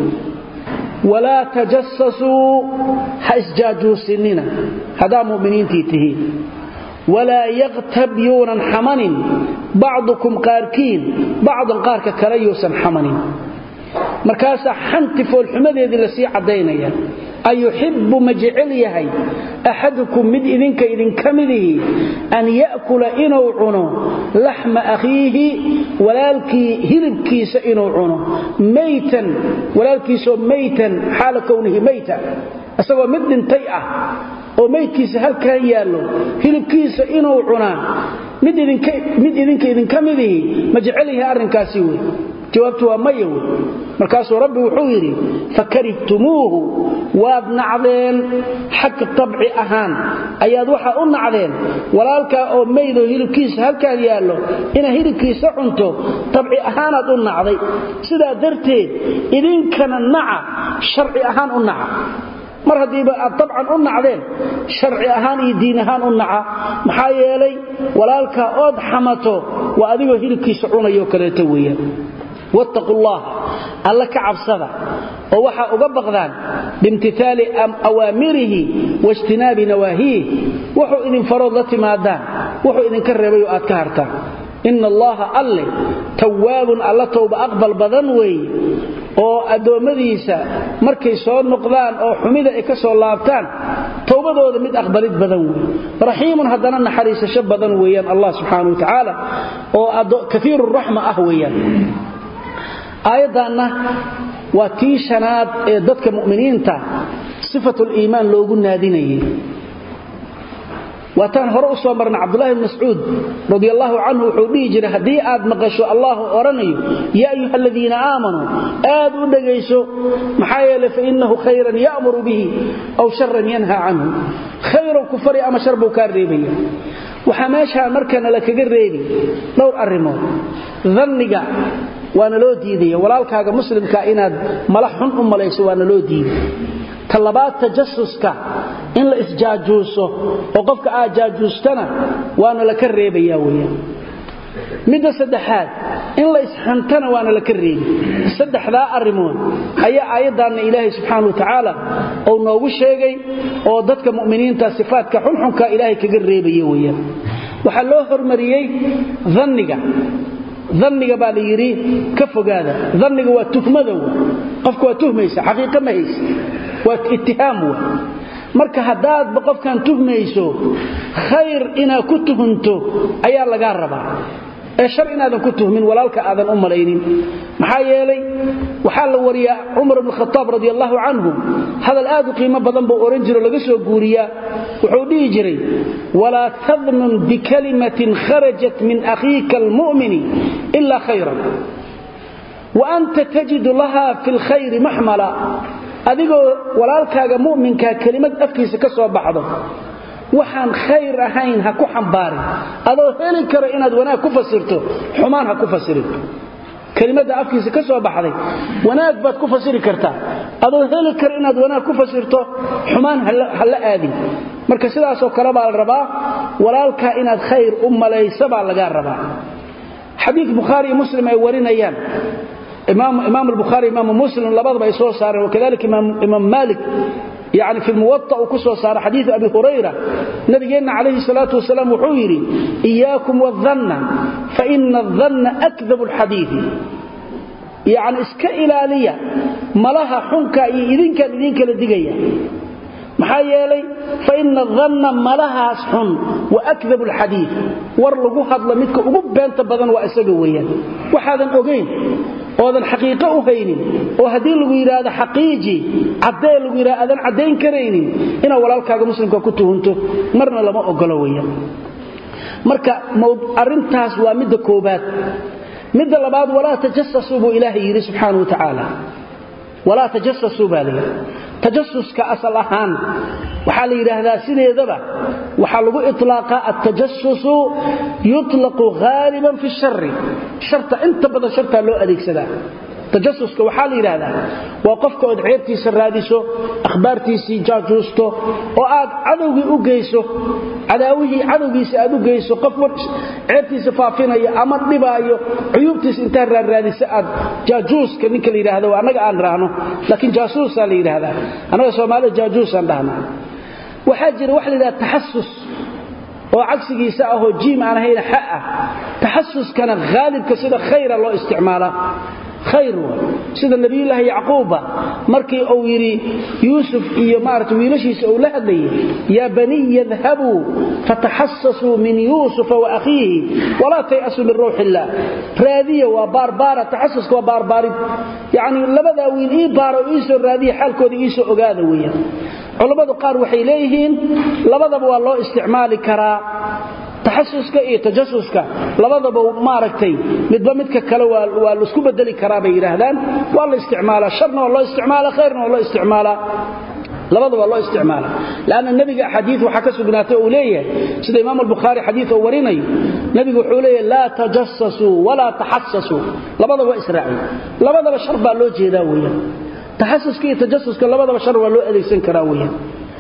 walaa tajasasuu ha isjaajuusinina haddaa muminiintii tihiin walaa yaktab yuunan xamanin bacdukum qaarkiin bacdan qaarka kale yuusan xamanin markaasaa xanti foolxumadeedii lasii caddaynaya ayuxibbu ma jecel yahay axadukum mid idinka idinka midihi an ya'kula inuu cuno laxma akhiihi walaalkii hilibkiisa inuu cuno maytan walaalkiisoo maytan xaala kownihi mayta isagoo mid dhintay ah oo maydkiisa halkan yaallo hilibkiisa inuu cunaa mid idinka idinka midihi ma jecel yahay arrinkaasi wey jawaabtu waa maya wey markaasuu rabbi wuxuu yidhi fakarihtumuuhu waad nacdeen xagga tabci ahaan ayaad waxaa u nacdeen walaalkaa oo maydoo hilibkiisa halkaan yaallo inaad hilibkiisa cunto tabci ahaanaad u nacday sidaa darteed idinkana naca sharci ahaan u naca mar haddiiba aad dabcan u nacdeen sharci ahaan iyo diin ahaan u naca maxaa yeelay walaalkaa ood xamato waa adigoo hilibkiisa cunayo kaleeto weeyaan wattaqu llaha alla ka cabsada oo waxaa uga baqdaan biimtitaali awaamirihi waijtinaabi nawaahiih wuxuu idin farood la timaadaan wuxuu idinka reebayoo aad ka hartaan ina allaha alle tawaabun alla towba aqbal badan weeye oo addoommadiisa markay soo noqdaan oo xumida ay ka soo laabtaan towbadooda mid aqbalid badan wey raxiimun haddana naxariisasho badan weeyaan allah subxaana wa tacaala oo kaiiru raxma ah weeyaan aayaddaanna waa tii shanaad ee dadka mu'miniinta sifatuliimaan loogu naadinayay waataan hore u soo marna cabdulahi bn mascuud radi allaahu canhu wuxuu dhihi jiray haddii aad maqasho allahu odhanayo yaa ayuha aladiina aamanuu aad u dhegayso maxaa yeelay fainahu khayran ya'muru bihi aw sharan yanha canhu khayr khayrow ku fari ama shar buu kaa reebaya waxaa meeshaa markana la kaga reebi dhowr arrimood danniga waana loo diidaya walaalkaaga muslimka inaad mala xun u malayso waana loo diiday ta labaad tajasuska in la isjaajuuso oo qofka aad jaajuustana waana la ka reebaya weyaan midda saddexaad in la isxantana waana la ka reebi saddexdaa arrimood ayaa aayaddaanna ilaahay subxaana wa tacaala uu noogu sheegay oo dadka mu'miniinta sifaadka xunxunka ilaahay kaga reebaya weyaan waxaa loo hormariyey danniga danniga baa la yidhi ka fogaada danniga waa tuhmadow qofka waa tuhmaysa xaqiiqa ma haysa waa ittihaam wa marka haddaadba qofkan tuhmayso khayr inaad ku tuhunto ayaa lagaa rabaa ee shar inaadan ku tuhmin walaalka aadan u malaynin maxaa yeelay waxaa la wariyaa cumar bn khaaab radi allahu canhu hadal aad u qiimo badan buu ohan jiro laga soo guuriyaa wuxuu dhihi jiray walaa tadnun bikalimatin kharajat min akhiika almu'mini ila khayran wa anta tajidu laha fi lkhayri maxmala adigoo walaalkaaga mu'minkaa kelimad afkiisa ka soo baxdo waxaan khayr ahayn ha ku xambaarin adoo heli karo inaad wanaag ku fasirto xumaan ha ku fasirin kelimada afkiisa ka soo baxday wanaag baad ku fasiri kartaa adoo heli karo inaad wanaag ku fasirto xumaan ha la aadin marka sidaasoo kale baa la rabaa walaalkaa inaad khayr u malaysa baa lagaa rabaa xadiid bukhaari iyo muslim ay warinayaan imaam albukhaari imaamu muslim labadaba ay soo saareen wakadalika imaam maalik yani fi muwaطa uu ku soo saara xadiiu abi hurayra nabigeenna calayhi salaatu wasalaam wuxuu yidhi iyaakum wadanna faina adanna akdabu alxadiidi yacni iska ilaaliya malaha xunka iyo idinkaan idinkala digaya maxaa yeelay faina danna malahaas xun wa akdabu alxadiid war lagu hadlo midka ugu beenta badan waa isaga weeyaan waxaadan ogayn oodan xaqiiqo u haynin oo haddii lagu yidhaahdo xaqiiji caddee lagu yidhahdo aadan caddayn karaynin inaad walaalkaaga muslimka ku tuhunto marna lama ogolo weeyaan marka arrintaas waa midda koobaad midda labaad walaa tajasasuu buu ilaahay yidhi subxaana wa tacaala walaa tajasasuu baa layidhi tajasuska asal ahaan waxaa la yidhaahdaa sideedaba waxaa lagu iطlaaqaa altajasusu yuطlaqu haaliban fi shari sharta inta badan shartaa loo adeegsadaa tajasuska waxaa la yidhaahdaa waa qofka ood ceebtiisa raadiso akhbaartiisii jaajuusto oo aad cadowgii u geyso cadaawihii cadowgiisa aad u geyso qof ceebtiisa faafinayo ama dhibaayo cuyuubtiisa intaad raarraadisa aad jaajuuska ninka la yidhaahdo annaga aan raahno laakiin jaasuusaa la yidhaahdaa annaga soomaalida jaajuusaan dhahnaa waxaa jira waxa la yidhahda taxasus oo cagsigiisa ahoo jiim aan ahayn xa ah taxasuskana haalibka sida khayra loo isticmaalaa khayr sida nabiyulaahi yacquubba markii uu yidhi yuusuf iyo maarata wiilashiisa uu la hadlayay yaa baniy idhabuu fataxasasuu min yuusufa wa akhiihi walaa tay'asuu min rawxi illaah raadiya waa baarbaara taxasuska waa baarbaarid yacnii labadaa wiil ii baara oo iisoo raadiya xaalkooda iisoo ogaada weeyaan culammadu qaar waxay leeyihiin labadaba waa loo isticmaali karaa taxasuska iyo tajasuska labadaba maaragtay midba midka kale waa laisku bedeli karaa bay yidhaahdaan waa la isticmaalaa sharna waa loo isticmaala khayrna waa loo isticmaalaa labadaba waa loo isticmaala lanna nebiga axaadii waxaa ka sugnaatay uu leeyahay sida imaam albukhaari xadiid oo warinayo nebigu wuxuu leeyahay laa tajasasuu walaa taxasasuu labadaba waa israaciy labadaba shar baa loo jeedaa weeyaan taxasuska iyo tajasuska labadaba shar waa loo adeegsan karaa weeyaan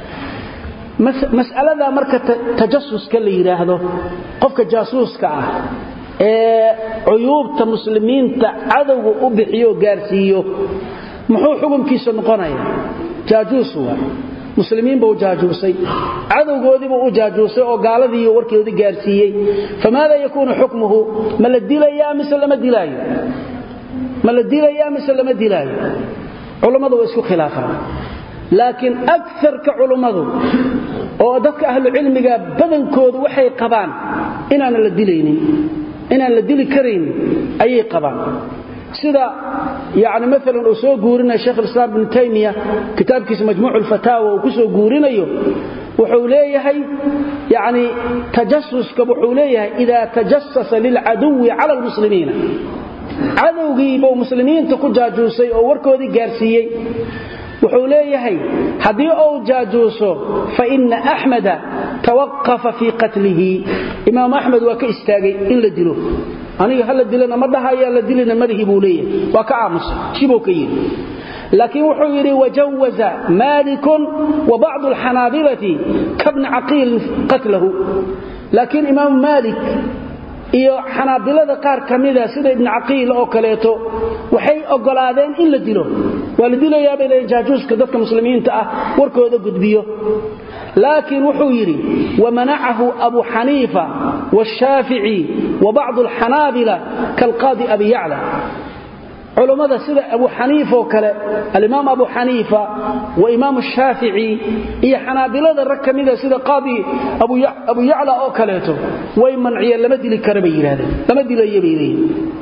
mas'alada marka tajasuska la yidhaahdo qofka jaasuuska ah ee cuyuubta muslimiinta cadowga u bixiyo gaarsiiyo muxuu xukunkiisa noqonaya jaajuus waa muslimiin buu jaajuusay cadowgoodiibuu u jaajuusay oo gaaladiiyo warkoodii gaarsiiyey famaada yakuunu xukmuhu ma la dilayaa mise lama dilaayo ma la dilayaa mise lama dilaayo culammadu waa isku khilaafaan laakiin agarka culummadu oo dadka ahlucilmiga badankoodu waxay qabaan inaanan la dilaynin inaan la dili karaynin ayay qabaan sida yani maalan uu soo guurinayo sheekh alislaam ibnu taymiya kitaabkiisa majmuuc ulfataawa uu ku soo guurinayo wuxuu leeyahay yani tajasuska wuxuu leeyahay idaa tajasasa lilcaduwi cala almuslimiina cadowgii buu muslimiinta ku jaajuusay oo warkoodii gaarsiiyey wuxuu leeyahay haddii uu jaajuuso fa ina axmeda tawaqafa fii qatlihi imaam axmed waa ka istaagay in la dilo aniga hala dilana ma dhahayaa la dilina madahi buu leeyahay waa ka aamusay shibuu ka yidhi laakiin wuxuu yidhi wajawaza maalikun wa bacdu alxanaabilati kabni caqiilin qatlahu laakiin imaam maalik iyo xanaabilada qaar ka mida sida ibni caqiil oo kaleeto waxay ogolaadeen in la dilo waa la dilayaabay leeyiin jaajuuska dadka muslimiinta ah warkooda gudbiyo laakiin wuxuu yidhi wamanacahu abu xaniifa washaafici wa bacdu alxanaabila kaalqaadi abi yacla culummada sida abu xaniifa oo kale alimaam abu xaniifa wa imaam shaafici iyo xanaabilada rag ka mida sida qaadi abu yacla oo kaleeto way manciyeen lama dili kara bay yidhahdeen lama dilayo bay leeyihin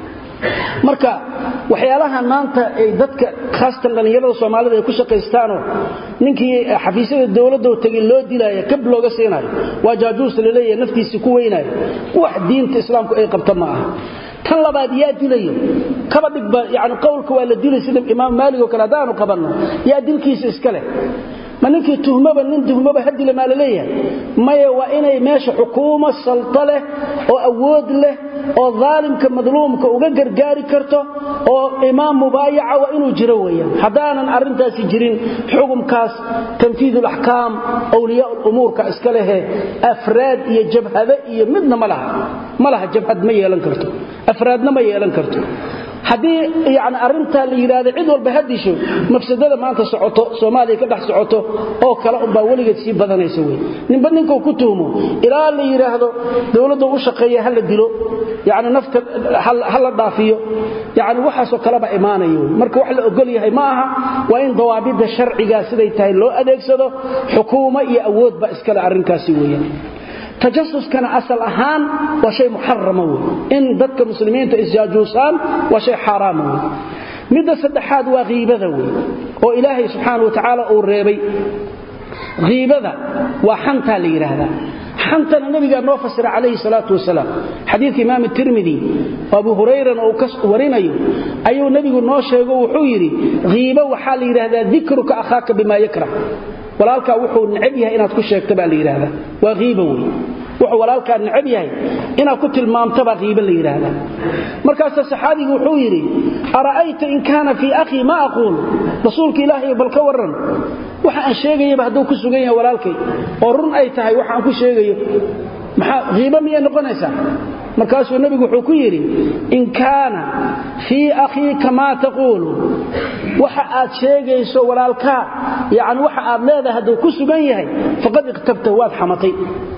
marka waxyaalahan maanta ay dadka khaasatan dhallinyarada soomaalida ay ku shaqaystaanoo ninkii xafiisyada dowladdo tegay loo dilaayo kab looga siinayo waa jaajuus laleeyahay naftiisii ku weynaayo wax diinta islaamku ay qabta ma aha tan labaad yaa dilayo kaba dhigba yani qowlka waa la dilay sida imaam maalig oo kale haddaanu qabanno yaa dilkiisa iska leh ma ninkii tuhmaba nin tuhmaba ha dila maa la leeyahay maya waa inay meesha xukuumo salto leh oo awood leh oo daalimka madluumka uga gargaari karto oo imaam mubaayaca waa inuu jiro weeyaan haddaanan arrintaasi jirin xukumkaas tanfiid alaxkaam awliyaa lumuurka iska lehe afraad iyo jabhade iyo midna ma laha ma laha jabhad ma yeelan karto afraadna ma yeelan karto haddii yani arintaa la yidhaahdo cid walba ha disho mafsadada maanta socoto soomaaliya ka dhex socoto oo kale unbaa weligeed sii badanaysa wey ninba ninkuu ku tuhmo ilaa la yidhaahdo dowladda u shaqeeya ha la dilo yani nafta ha la dhaafiyo yani waxaasoo kaleba imaanaya wey marka wax la ogol yahay ma aha waa in dawaabidda sharcigaa siday tahay loo adeegsado xukuumo iyo awoodba iskale arrinkaasi weeyaan tajasuskana asal ahaan waa shay muxarama wey in dadka muslimiinta isjaajuusaan waa shay xaaraama wey midda saddexaad waa hiibada wey oo ilaahay subxaana wa tacaala uu reebay hiibada waa xantaa la yidhaahdaa xantana nabigaa noo fasira calayhi salaatu wasalaam xadiidka imaam tirmidi oo abu hurayrana uu ka warinayo ayuu nebigu noo sheego wuxuu yidhi hiibo waxaa la yidhaahdaa dikruka akhaaka bimaa yakrah walaalkaa wuxuu necab yahay inaad ku sheegta baa la yidhaahdaa waa hiiba wey wuxuu walaalkaa necab yahay inaad ku tilmaamtabaa hiiba la yidhaahdaa markaasa saxaabigu wuxuu yidhi ara'ayta in kaana fii akhii ma aquul rasuulka ilaahay bal ka warran waxa aan sheegayaba hadduu ku sugan yahay walaalkay oo run ay tahay waxa aan ku sheegayo maxaa hiiba miyay noqonaysaa markaasuu nebigu wuxuu ku yidhi in kaana fii akhiika maa taquulu waxa aad sheegayso walaalkaa yani waxa aad leedahay hadduu ku sugan yahay faqad iqtabtahu waad xamatay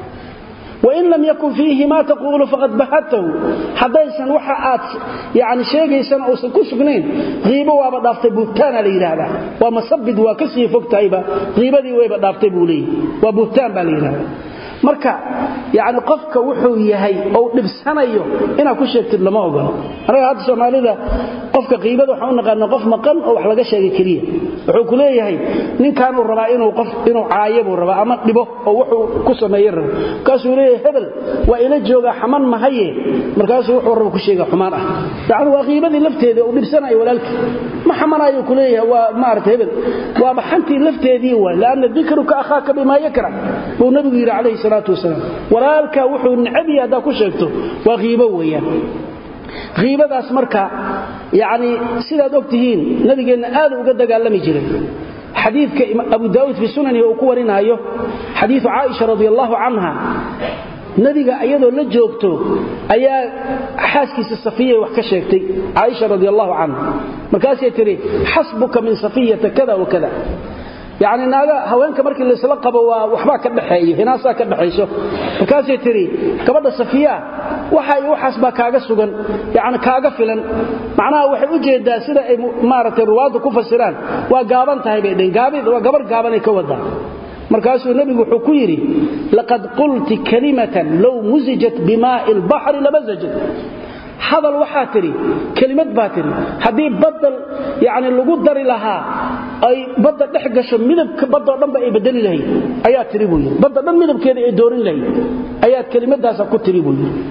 wain lam yakun fiihi maa taquulu faqad bahadtahu haddaysan waxa aad yani sheegaysana uusan ku sugnayn hiibo waaba dhaaftay buhtaana la yidhaahdaa waa masabid waa ka sii fog tahayba hiibadii wayba dhaaftay buu leeyahy waa buhtaan baa la yidhahdaa marka yani qofka wuxuu yahay ou dhibsanayo inaad ku sheegtid lama ogolo anaga hadda soomaalida qofka qiibada waxaan u naqaana qof maqan oo wax laga sheegay keliya wuxuu ku leeyahay ninkaanuu rabaa inuu qof inuu caayo buu rabaa ama dhibo oo wuxuu ku sameeye rabo markaasuu leeyahay hebel waa ila joogaa xaman mahaye markaasuu wuxuu raba ku sheega xumaan ah yani waa qiibadii lafteeda uu dhibsanayo walaalkii ma xamanayo ku leeyahay waa maarata hebel waaba xantii lafteedii waay laanna dikruka akhaaka bimaa yakrah buu nabigu yidhi calayhi salaatu wasalaam walaalkaa wuxuu necab yahay haddaa ku sheegto waa hiibo weeyaan hiibadaas marka yani sidaad og tihiin nabigeenna aad uga dagaalami jiray xadiidka abu daauud fi sunanihi uu ku warinaayo xadiiu caaisha radi allahu canha nabiga iyadoo la joogto ayaa xaaskiisa safiyay wax ka sheegtay caaisha radi allahu canha markaasay tihi xasbuka min safiyata kada wa kada yani naaga haweenka markii laysla qabo waa waxbaa ka dhaxeeyo hinaasaa ka dhaxayso markaasay tihi gabadha safiya waxa waxaas baa kaaga sugan yani kaaga filan macnaha waxay u jeedaa sida ay maaragtay ruwaaddu ku fasiraan waa gaaban tahay bay dheen waa gabar gaabanay ka wadaa markaasuu nebigu wuxuu ku yidhi laqad qulti kalimatan low musijat bimaa'i lbaxri lamasajat hadal waxaa tidhi kelimad baa tidhi haddii badda yani lagu dari lahaa ay badda dhex gasho midabka baddoo dhanba ay bedeli lahayd ayaa tiri buu yidhi badda dhan midabkeeda ay doorin lahayd ayaad kelimadaasa ku tiri buu yidhi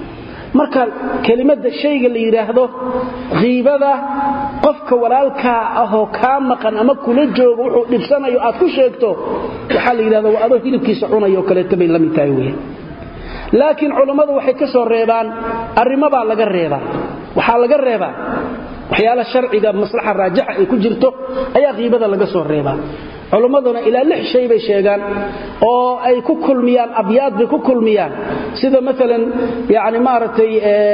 marka kelimada shayga la yidhaahdo kiibada qofka walaalkaa ahoo kaa maqan ama kula jooga wuxuu dhibsanayo aad ku sheegto waxaa la yidhahda waa adoo hilibkiisa cunayo kaleeto bay la mid tahay weyan laakiin culammadu waxay ka soo reebaan arrimabaa laga reebaa waxaa laga reebaa waxyaala sharciga maslaxa raajixa ay ku jirto ayaa kiibada laga soo reebaa culummaduna ilaa lix shay bay sheegaan oo ay ku kulmiyaan abyaad bay ku kulmiyaan sida maalan yani maaragtay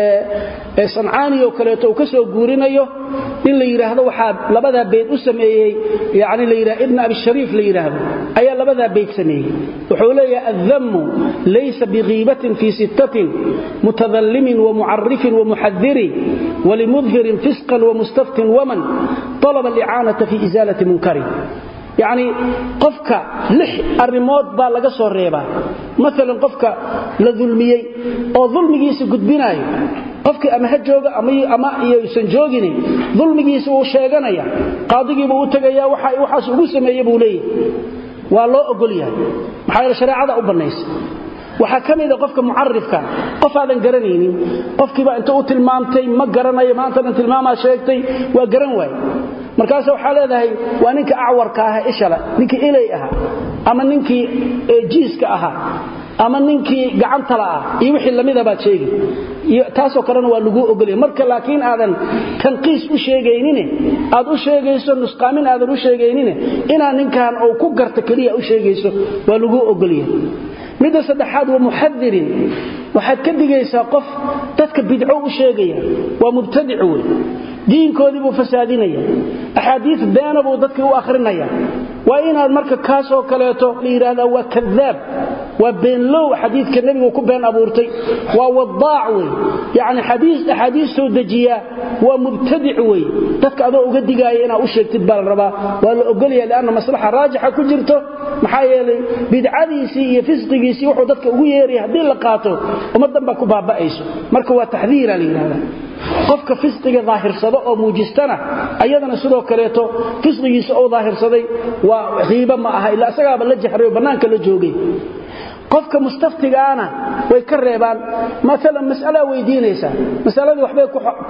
sancaani oo kaleeto uu ka soo guurinayo in la yidhaahdo waxaa labadaa bayd u sameeyey yani la yidhah ibn abishariif la yidhaahdo ayaa labadaa bayd sameeyey wuxuu leeyahay addammu laysa bikiibatin fii sittatin mutadallimin wamucarifin wamuxadiri walimudhirin fisqan wamustaftin waman talaba alicaanata fi isaalati munkari yacni qofka lix arrimood baa laga soo reebaa maalan qofka la dulmiyey oo dulmigiisa gudbinaayo qofkii ama ha jooga ama iyuusan joogini dulmigiisa wuu sheeganaya qaadigiibuu u tegaya waxaas ugu sameeye buu leeyahay waa loo ogol yahay maxaa yeele shareecada u bannaysa waxaa ka mida qofka mucarifka qof aadan garanaynin qofkiiba inta u tilmaamtay ma garanayo maantadan tilmaamaa sheegtay waa garan waaye markaas waxaa leedahay waa ninka acwarka aha ishale ninkii ilay ahaa ama ninkii jiiska ahaa ama ninkii gacantala ah iyo wixii lamida baad sheegi taasoo kalena waa laguu ogolya marka laakiin aadan tanqiis u sheegaynine aad u sheegayso nusqaamin aadan u sheegaynine inaa ninkan uu ku garta keliya u sheegayso waa laguu ogolya midda saddexaad waa muxadirin waxaad ka digaysaa qof dadka bidco u sheegaya waa mubtadic wey diinkoodii buu fasaadinaya axaadiis beena buu dadkii u akhrinaya waa inaad marka kaasoo kaleeto la yidhaahdaa waa kadaab waa beenlow xadiidka nebigu ku been abuurtay waa wadaac wey yacni xadiis axaadiis soo dejiyaa waa mubtadic wey dadka adoo uga digaaya inaad u sheegtid baa la rabaa waa la ogolaya lianna maslaxa raajixa ku jirto maxaa yeelay bidcadiisii iyo fisqigiisii wuxuu dadka ugu yeeraya haddii la qaato ummaddan baa ku baaba'ayso marka waa taxdiira la yidhahdaa qofka fisqiga daahirsado oo muujistana ayadana sidoo kaleeto fisqigiisa oo daahirsaday waa qiibo ma aha ilaa isagaaba la jahray oo bannaanka la joogay qofka mustaftigaana way ka reebaan maalan mas'alaa weydiinaysaa masaladii waxbay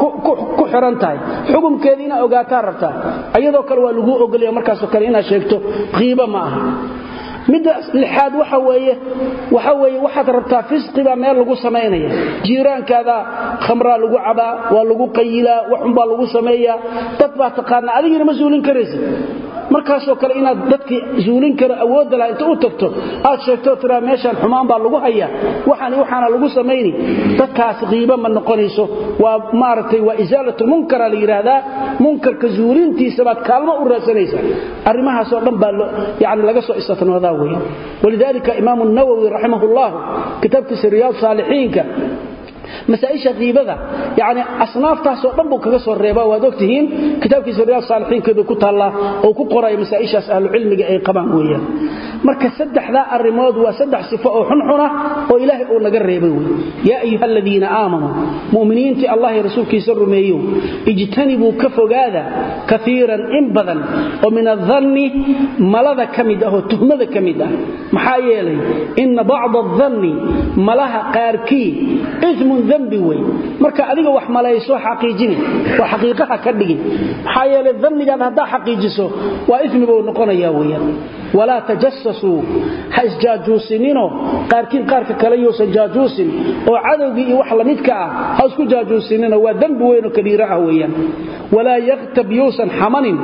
ku xiran tahay xukumkeedii inaad ogaataa rabtaa ayadoo kale waa laguu ogolaya markaasoo kale inaad sheegto qiibo ma aha midda lixaad waxa weeye waxa weeye waxaad rabtaa fisqibaa meel lagu samaynaya jiiraankaada khamraa lagu cabaa waa lagu qayilaa waxunbaa lagu sameeyaa dad baa taqaanaa adigina ma suulin karaysid markaasoo kale inaad dadkii zuulin karo awoodda laha inta u tagto aad sheegtoo tiraa meeshaan xumaan baa lagu hayaa waxaan waxaana lagu samayni dadkaasi qiibo ma noqonayso waa maaragtay waa isaalatulmunkara la yidhaahdaa munkarka zuulintiisa baad kaalmo u raadsanaysaa arrimahaasoo dhan baa yani laga soo istatnoodaa weya walidaalika imaamu nawowi raximah ullahu kitaabkiisa riyaad saalixiinka masaaisha kiibada yani asnaaftaasoo dhan buu kaga soo reeba waad ogtihiin kitaabkiisa riyaad saalixiinkeedu ku taallaa oo ku qoraya masaaishaas ahlucilmiga ay qabaan weeyaan marka saddexdaa arrimood waa saddex sifo oo xunxuna oo ilaahay uu naga reebay wey yaa ayuha aladiina aamanuu mu'miniintii allah iyo rasuulkiisa rumeeyow ijtanibuu ka fogaada kaiiran in badan oo min adanni malada ka mid ah oo tuhmada ka mid ah maxaa yeelay inna bacda adanni malaha qaarkii ismun dembi wey marka adiga wax malayso xaqiijini waa xaqiiqaha ka dhigi maxaa yeelay dannigaad haddaa xaqiijiso waa ismi buu noqonayaa weyaan walaa tajasasuu ha isjaajuusininoo qaarkiin qaarka kale yousan jaajuusin oo cadowgii iyo wax lamidka ah ha isku jaajuusinino waa dembi weynoo kabiira ah weeyaan walaa yaktab yousan xamanin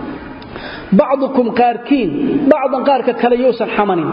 bacdukum qaarkiin bacdan qaarka kale yousan xamanin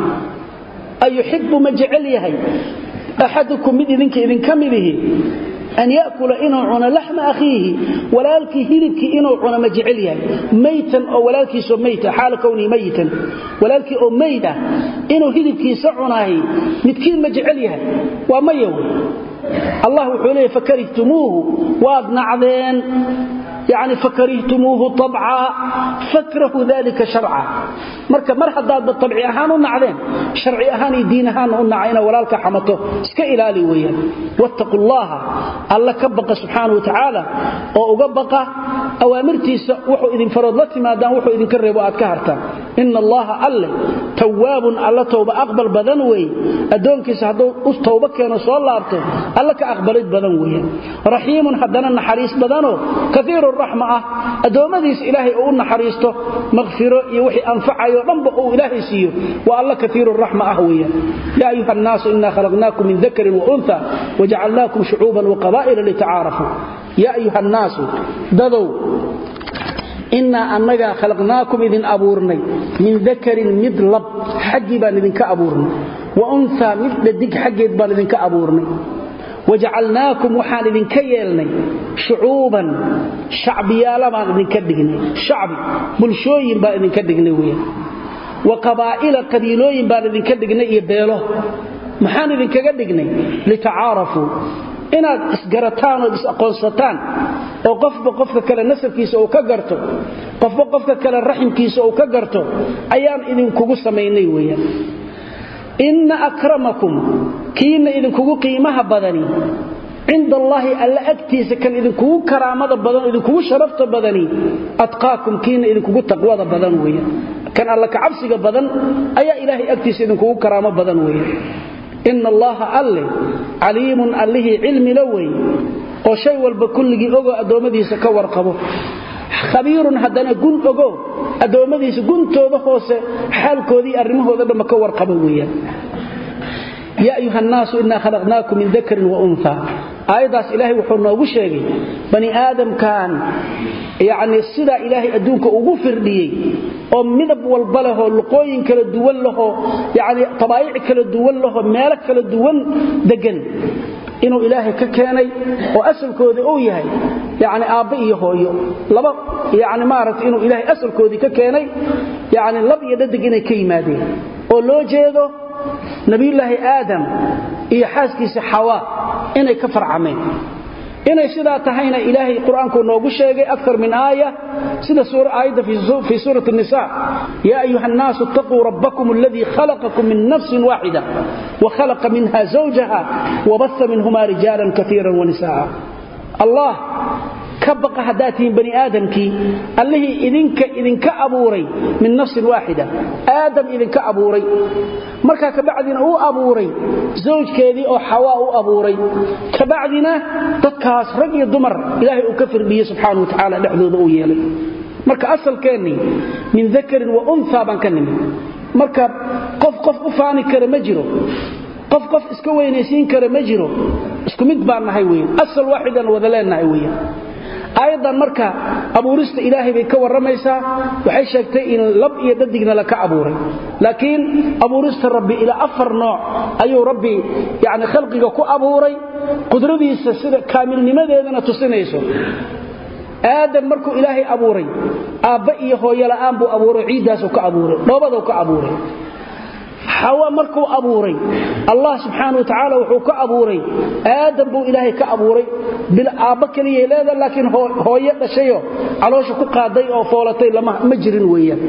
ayuxibu ma jecel yahay axadukum mid idinka idinka midihi an yakula inuu cuno laxma akhiihi walaalkii hilibkii inuu cuno ma jecel yahay maytan oo walaalkiisoo mayta xaala kwnii mayitan walaalkii oo mayd ah inuu hilibkiisa cunahay midkiin ma jecel yahay waa maya wey allah wuxuu leeyay fakarihtumuuhu waad nacdeen yani fakarihtumuuhu abca fakrahu dalika sharca marka mar haddaadba abci ahaan u nacdeen sharci ahaan iyo diin ahaan u naca inaad walaalka xamato iska ilaali weeyaan wattaqu llaha alla ka baqa subxaana wa tacaala oo uga baqa awaamirtiisa wuxuu idin farood la timaadaan wuxuu idinka reebo aad ka hartaan ina allaha alle tawaabun alla towba aqbal badan weeye addoonkiisa hadduu u towbo keeno soo laabto alla ka aqbalid badan weeyaan raxiimun haddana naxariis badanoo kaiiru raxma ah addoommadiisa ilaahay uu u naxariisto makfiro iyo wixii anfacayo dhanba uu ilaahay siiyo waa alla kaiiru raxma ah weeyaan yaa ayuha annaasu inaa khalaqnaakum min dakarin waunha wajacalnaakum shucuuban waqabaa'ila litacaarafuu yaa ayuha annaasu dadow innaa annagaa khalaqnaakum idin abuurnay min dakarin mid lab xaggii baan idinka abuurnay wa unhaa mid dhadig xaggeed baan idinka abuurnay wajacalnaakum waxaan idinka yeelnay shucuuban shacbiyaala baan idinka dhignay shacbi bulshooyin baan idinka dhignay weyaan wa qabaa'ila qabiilooyin baan idinka dhignay iyo beelo maxaan idinkaga dhignay litacaarafuu inaad isgarataan ood is-aqoonsataan oo qofba qofka kale nasabkiisa uu ka garto qofba qofka kale raximkiisa uu ka garto ayaan idinkugu samaynay weyaan inna akramakum kiina idinkugu qiimaha badani cinda allaahi alla agtiisa kan idinkugu karaamada badan idinkugu sharafta badani atqaakum kiina idinkugu taqwada badan weeyaan kan alla kacabsiga badan ayaa ilaahay agtiisa idinkugu karaamo badan weeyaan ina allaha alle caliimun allihii cilmila weeye oo shay walba kulligii ogoo addoommadiisa ka warqabo khabiirun haddana gun ogo addoommadiisa guntooda hoose xaalkoodii arrimahooda dhamma ka warqaba weeyaan yaa ayuha annaasu innaa khalaqnaakum min dakarin wa unha aayaddaas ilaahay wuxuu noogu sheegay bani aadamkan yacnii sidaa ilaahay adduunka ugu firdhiyey oo midab walba lehoo luqooyin kala duwan lahoo yacnii tabaayic kala duwan lahoo meelo kala duwan deggan inuu ilaahay ka keenay oo asalkoodii uu yahay yacni aabba iyo hooyo laba yacni maaragtay inuu ilaahay asalkoodii ka keenay yacni lab iyo dhadig inay ka yimaadeen oo loo jeedo nabiyullaahi aadam iyo xaaskiisa xawaa inay ka farcameen inay sidaa tahayna ilaahay qur-aanku noogu sheegay akar min aaya sida aayadda fii suurati nisa yaa ayuha annaasu itaquu rabbakum aladii khalaqakum min nafsin waaxida wa khalaqa minha zawjaha wabasa minhuma rijaalan kaiira wanisa'a allah ka baqa haddaad tihiin bani aadamkii allihii idinka idinka abuuray min nafsin waaxida aadam idinka abuuray markaa kabacdina uu abuuray zawjkeedii oo xawaa u abuuray kabacdina dadkaas rag iyo dumar ilaahay uu ka firdhiyey subxaana wa tacaala dhexdooda uu yeelay marka asalkeennii min dakarin wa unha baan ka nimid marka qof qof u faani kara ma jiro qof qof iska weynaysiin kara ma jiro isku mid baan nahay weyan asal waaxidan wada leennahay weyan aayaddan marka abuurista ilaahay bay ka warramaysaa waxay sheegtay in lab iyo dhadigna laka abuuray laakiin abuurista rabbi ilaa afar nooc ayuu rabbi yani khalqiga ku abuuray qudradiisa sida kaamilnimadeedana tusinayso aadam markuu ilaahay abuuray aabba iyo hooyo la'aan buu abuuray ciiddaasuu ka abuuray dhoobaduu ka abuuray xawa markuu abuuray allah subxaana wa tacaala wuxuu ka abuuray aadam buu ilaahay ka abuuray bil aabba keliyay leeda laakiin hooyo dhashayo caloosha ku qaaday oo foolatay ma jirin weeyaan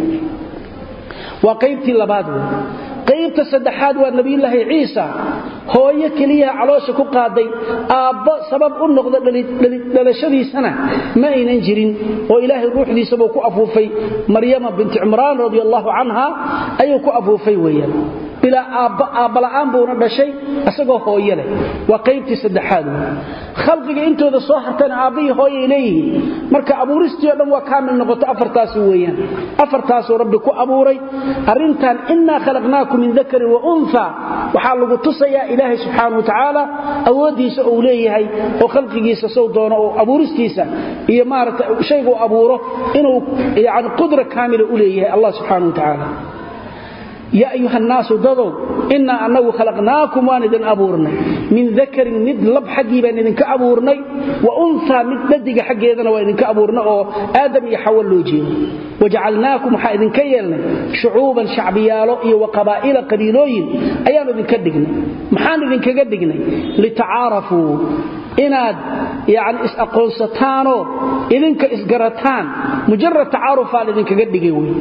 waa qaybtii labaad wey qaybta saddexaad waa nebiyulaahi ciisa hooyo keliyaha caloosha ku qaaday aabbo sabab u noqda dhalashadiisana ma aynan jirin oo ilaahay ruuxdiisabuu ku afuufay maryama binti cimraan radi allahu canha ayuu ku afuufay weeyaan bilaa aabbala'aan buuna dhashay isagoo hooyo leh waa qaybtii saddexaad wey khalqiga intooda soo hartana aabbihii hooyay leeyihiin marka abuuristii o dhan waa kaamil noqoto afartaasi weeyaan afartaasuu rabbi ku abuuray arrintan innaa khalaqnaakum min dakarin wa unha waxaa lagu tusayaa ilaahay subxaana wa tacaala awooddiisa uu leeyahay oo khalqigiisa sow doono oo abuuristiisa iyo maaragta shayguu abuuro inuu yani qudra kaamila u leeyahay allah subxaana wa tacaala yaa ayuha annaasu dadow innaa annagu khalaqnaakum waan idin abuurnay min dakarin mid lab xaggii baan idinka abuurnay wa unhaa mid dhadiga xaggeedana waa idinka abuurnay oo aadam iyo xawa loo jeedo wajacalnaakum waxaa idinka yeelnay shucuuban shacbiyaalo iyo wa qabaa'ila qabiilooyin ayaan idinka dhignay maxaan idinkaga dhignay litacaarafuu inaad yani is-aqoonsataanoo idinka isgarataan mujarad tacaarufaa laydinkaga dhigay wey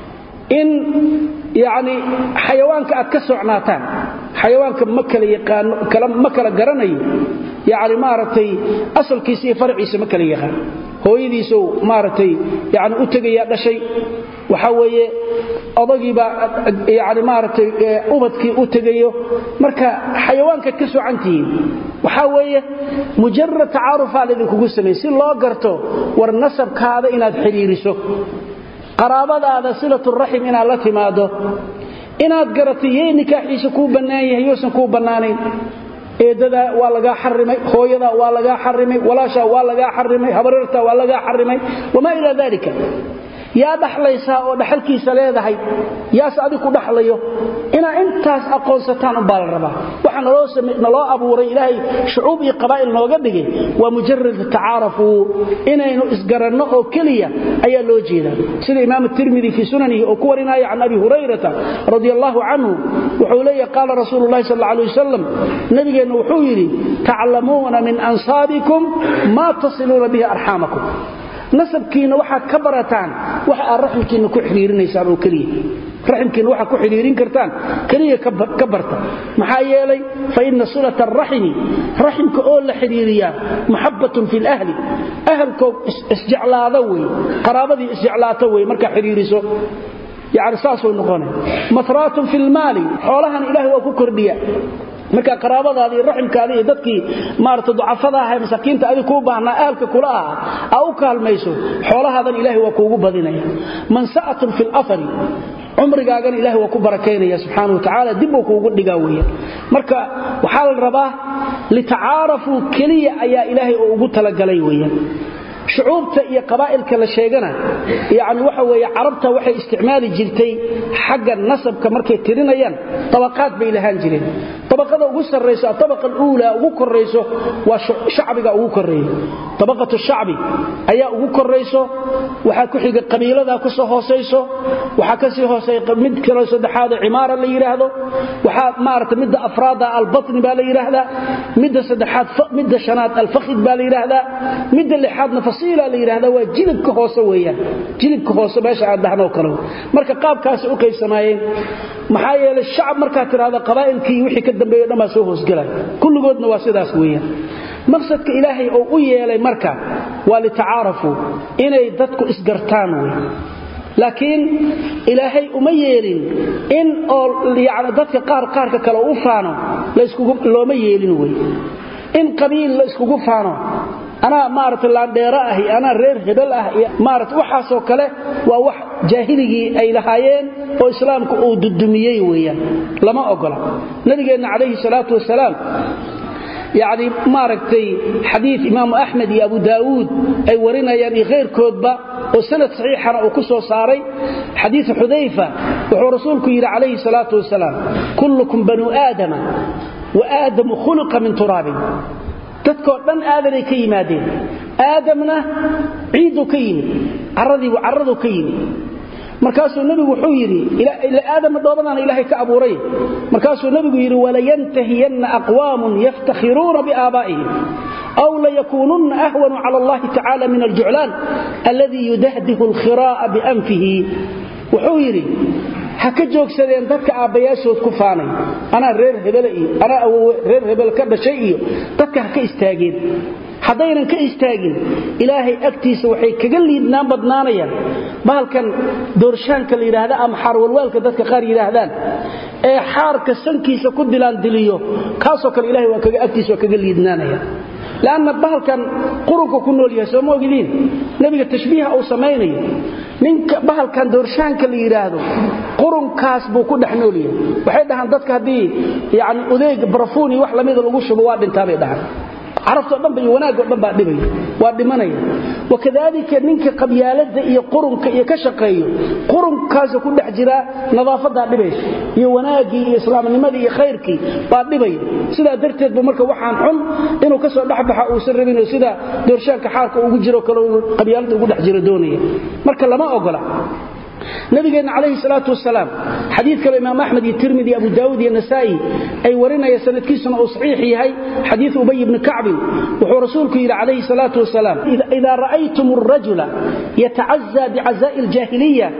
in yani xayawaanka aad ka socnaataan xayawaanka ma kala yaqaano ma kala garanayo yani maaragtay asalkiisa iyo farciisa ma kala yaqaan hooyadiisou maaragtay yani u tegayaa dhashay waxaa weeye odagiibaa yani maaragtay ubadkii u tegayo marka xayawaankaad ka socantihiin waxaa weeye mujarad tacaarufaa laydinkugu sameeye si loo garto war nasabkaada inaad xidhiiriso qaraabadaada silaturaxim inaad la timaado inaad garatay yey nikaaxiisa kuu bannaan yahay yousan kuu bannaanayn eeddadaa waa lagaa xarimay hooyadaa waa lagaa xarimay walaashaa waa lagaa xarimay habarirtaa waa lagaa xarimay wamaa ilaa dalika yaa dhaxlaysaa oo dhaxalkiisa leedahay yaase adig ku dhaxlayo inaa intaas aqoonsataan umbaa la rabaa waxa naloo abuuray ilaahay shucuub iyo qabaa'il nooga dhigay waa mujarad tacaarafuu inaynu isgaranno oo keliya ayaa loo jeedaa sida imaam tirmidi fii sunanihi oo ku warinaya can abi hurayrata radi allaahu canhu wuxuu leeyahy qaala rasuulu lahi sal alay wasalam nabigeenna wuxuu yidhi taclamuuna min ansaabikum maa tasiluuna bihi arxaamakum nasabkiinna waxaad ka barataan waxa aad raximkiinna ku xidhiirinaysaan oo keliya raximkiinna waxaad ku xidhiirin kartaan keliya ka barta maxaa yeelay fa inna silata araximi raximka oo la xidhiiriyaa maxabbatun fi lahli ahalkoo isjeclaada wey qaraabadii isjeclaata wey markaa xidhiiriso yani saasuu noqona mahraatun fi lmaali xoolahan ilahay waa ku kordhiya marka qaraabadaada iyo raximkaada iyo dadkii maarata ducafada aha masaakiinta adig kuu baahnaa ahalka kula aha aa u kaalmayso xoolahaadan ilahay waa kuugu badinaya mansa'atun fi lafari cumrigaagana ilahay waa ku barakaynaya subxaana wa tacaala dibbuu kuugu dhigaa weeyaan marka waxaa la rabaa litacaarafuu keliya ayaa ilaahay oo ugu talagalay weeyaan shucuubta iyo qabaa'ilka la sheegana yani waxa weeye carabta waxay isticmaali jirtay xagga nasabka markay tirinayaan tabaqaad bay lahaan jireen tabaqada ugu sarrayso atabaqa aluulaa ugu korrayso waa shacbiga ugu korreeya tabaqatu shacbi ayaa ugu korrayso waxaa ku xiga qabiiladaa ku soo hoosayso waxaa ka sii hooseeya mid kaloo saddexaada cimaara la yidhaahdo waxaa maarata midda afraada albatni baa la yidhaahdaa midda saddexaad midda shanaad alfakhid baa la yidhaahdaa midda lixaadna fasiila la yidhahdaa waa jilibka hoose weeyaan jilibka hoose meesha aad dhahnoo kale marka qaabkaasi u qaybsamaayeen maxaa yeelay shacab markaad tidhahda qabaa'ilkii wixii ka dambeeyo dhan baa soo hoosgelay kulligoodna waa sidaas weeyaan maqsadka ilaahay oo u yeelay marka waa litacaarafuu inay dadku isgartaan wey laakiin ilaahay uma yeelin in oo yani dadka qaar qaarka kale u faano looma yeelin wey in qabiil la iskugu faano anaa maarata laandheero ah iyo anaa reer hebel ah iyo maarata waxaasoo kale waa wax jaahiligii ay lahaayeen oo islaamku uu dudumiyey weeyaan lama ogola nabigeenna calayhi salaatu wasalaam yacni maaragtay xadiid imaamu axmed iyo abu daawuud ay warinayaan iyo khayrkoodba oo sanad saxiixana uu ku soo saaray xadiidu xudayfa wuxuu rasuulku yidhi calayhi salaatu wasalaam kullukum banuu aadama wa aadamu khuliqa min turaabin dadkoo dhan aadanay ka yimaadeen aadamna ciidduu ka yimid caradiibu carraduu ka yimid markaasuu nebigu wuxuu yidhi aadama dhoobadaana ilaahay ka abuuray markaasuu nebigu yidhi walayantahiyanna aqwaamun yaftakhiruuna biaabaa'ihim aw layakuununna ahwanu cala allahi tacala min aljuclaan alladii yudahdihu alkhiraa'a bianfihi wuxuu yidhi ha ka joogsadeen dadka aabbayaashood ku faanay anaa reer hebele iyo anaa awowe reer hebel ka dhashay iyo dadka ha ka istaageen haddaynan ka istaagin ilaahay agtiisa waxay kaga liidnaan badnaanayaan bahalkan doorshaanka la yidhaahda ama xaarwalwaalka dadka qaar yidhaahdaan ee xaarka sankiisa ku dilaandiliyo kaasoo kale ilahay waa agtiisa waa kaga liidnaanaya lanna bahalkan qurunka ku nool yahay sooma ogidiin nebiga tashbiiha uu samaynayo ninka bahalkan doorshaanka la yidhaahdo qurunkaas buu ku dhex nool yahay waxay dhahaan dadka haddii yani udeeg barafuun iyo wax lamida lagu shubo waa dhintaabay dhahaan carabtoo dhanba iyo wanaagoo dhan baa dhibaya waa dhimanaya wakadaalika ninka qabyaaladda iyo qurunka iyo ka shaqeeyo qurunkaasa ku dhex jiraa nadaafadaa dhibaysa iyo wanaaggii iyo islaamnimadii iyo khayrkii baa dhibaya sidaa darteed bu marka waxaan xun inuu ka soo dhexbaxa uusan rabinoo sida doorshaanka xaarka ugu jiro kale qabyaaladda ugu dhex jiro doonaya marka lama ogola nabigeenna calayhi salaatu wasalaam xadiid kale imaam axmed iyo tirmidi abu daawud iyo nasaa'i ay warinaya sanadkiisuna uu saxiix yahay xadiid ubay ibni kacbin wuxuu rasuulku yidhi calayhi salaatu wasalaam idaa ra'aytum arajula yatacazaa bicazaa'i aljaahiliya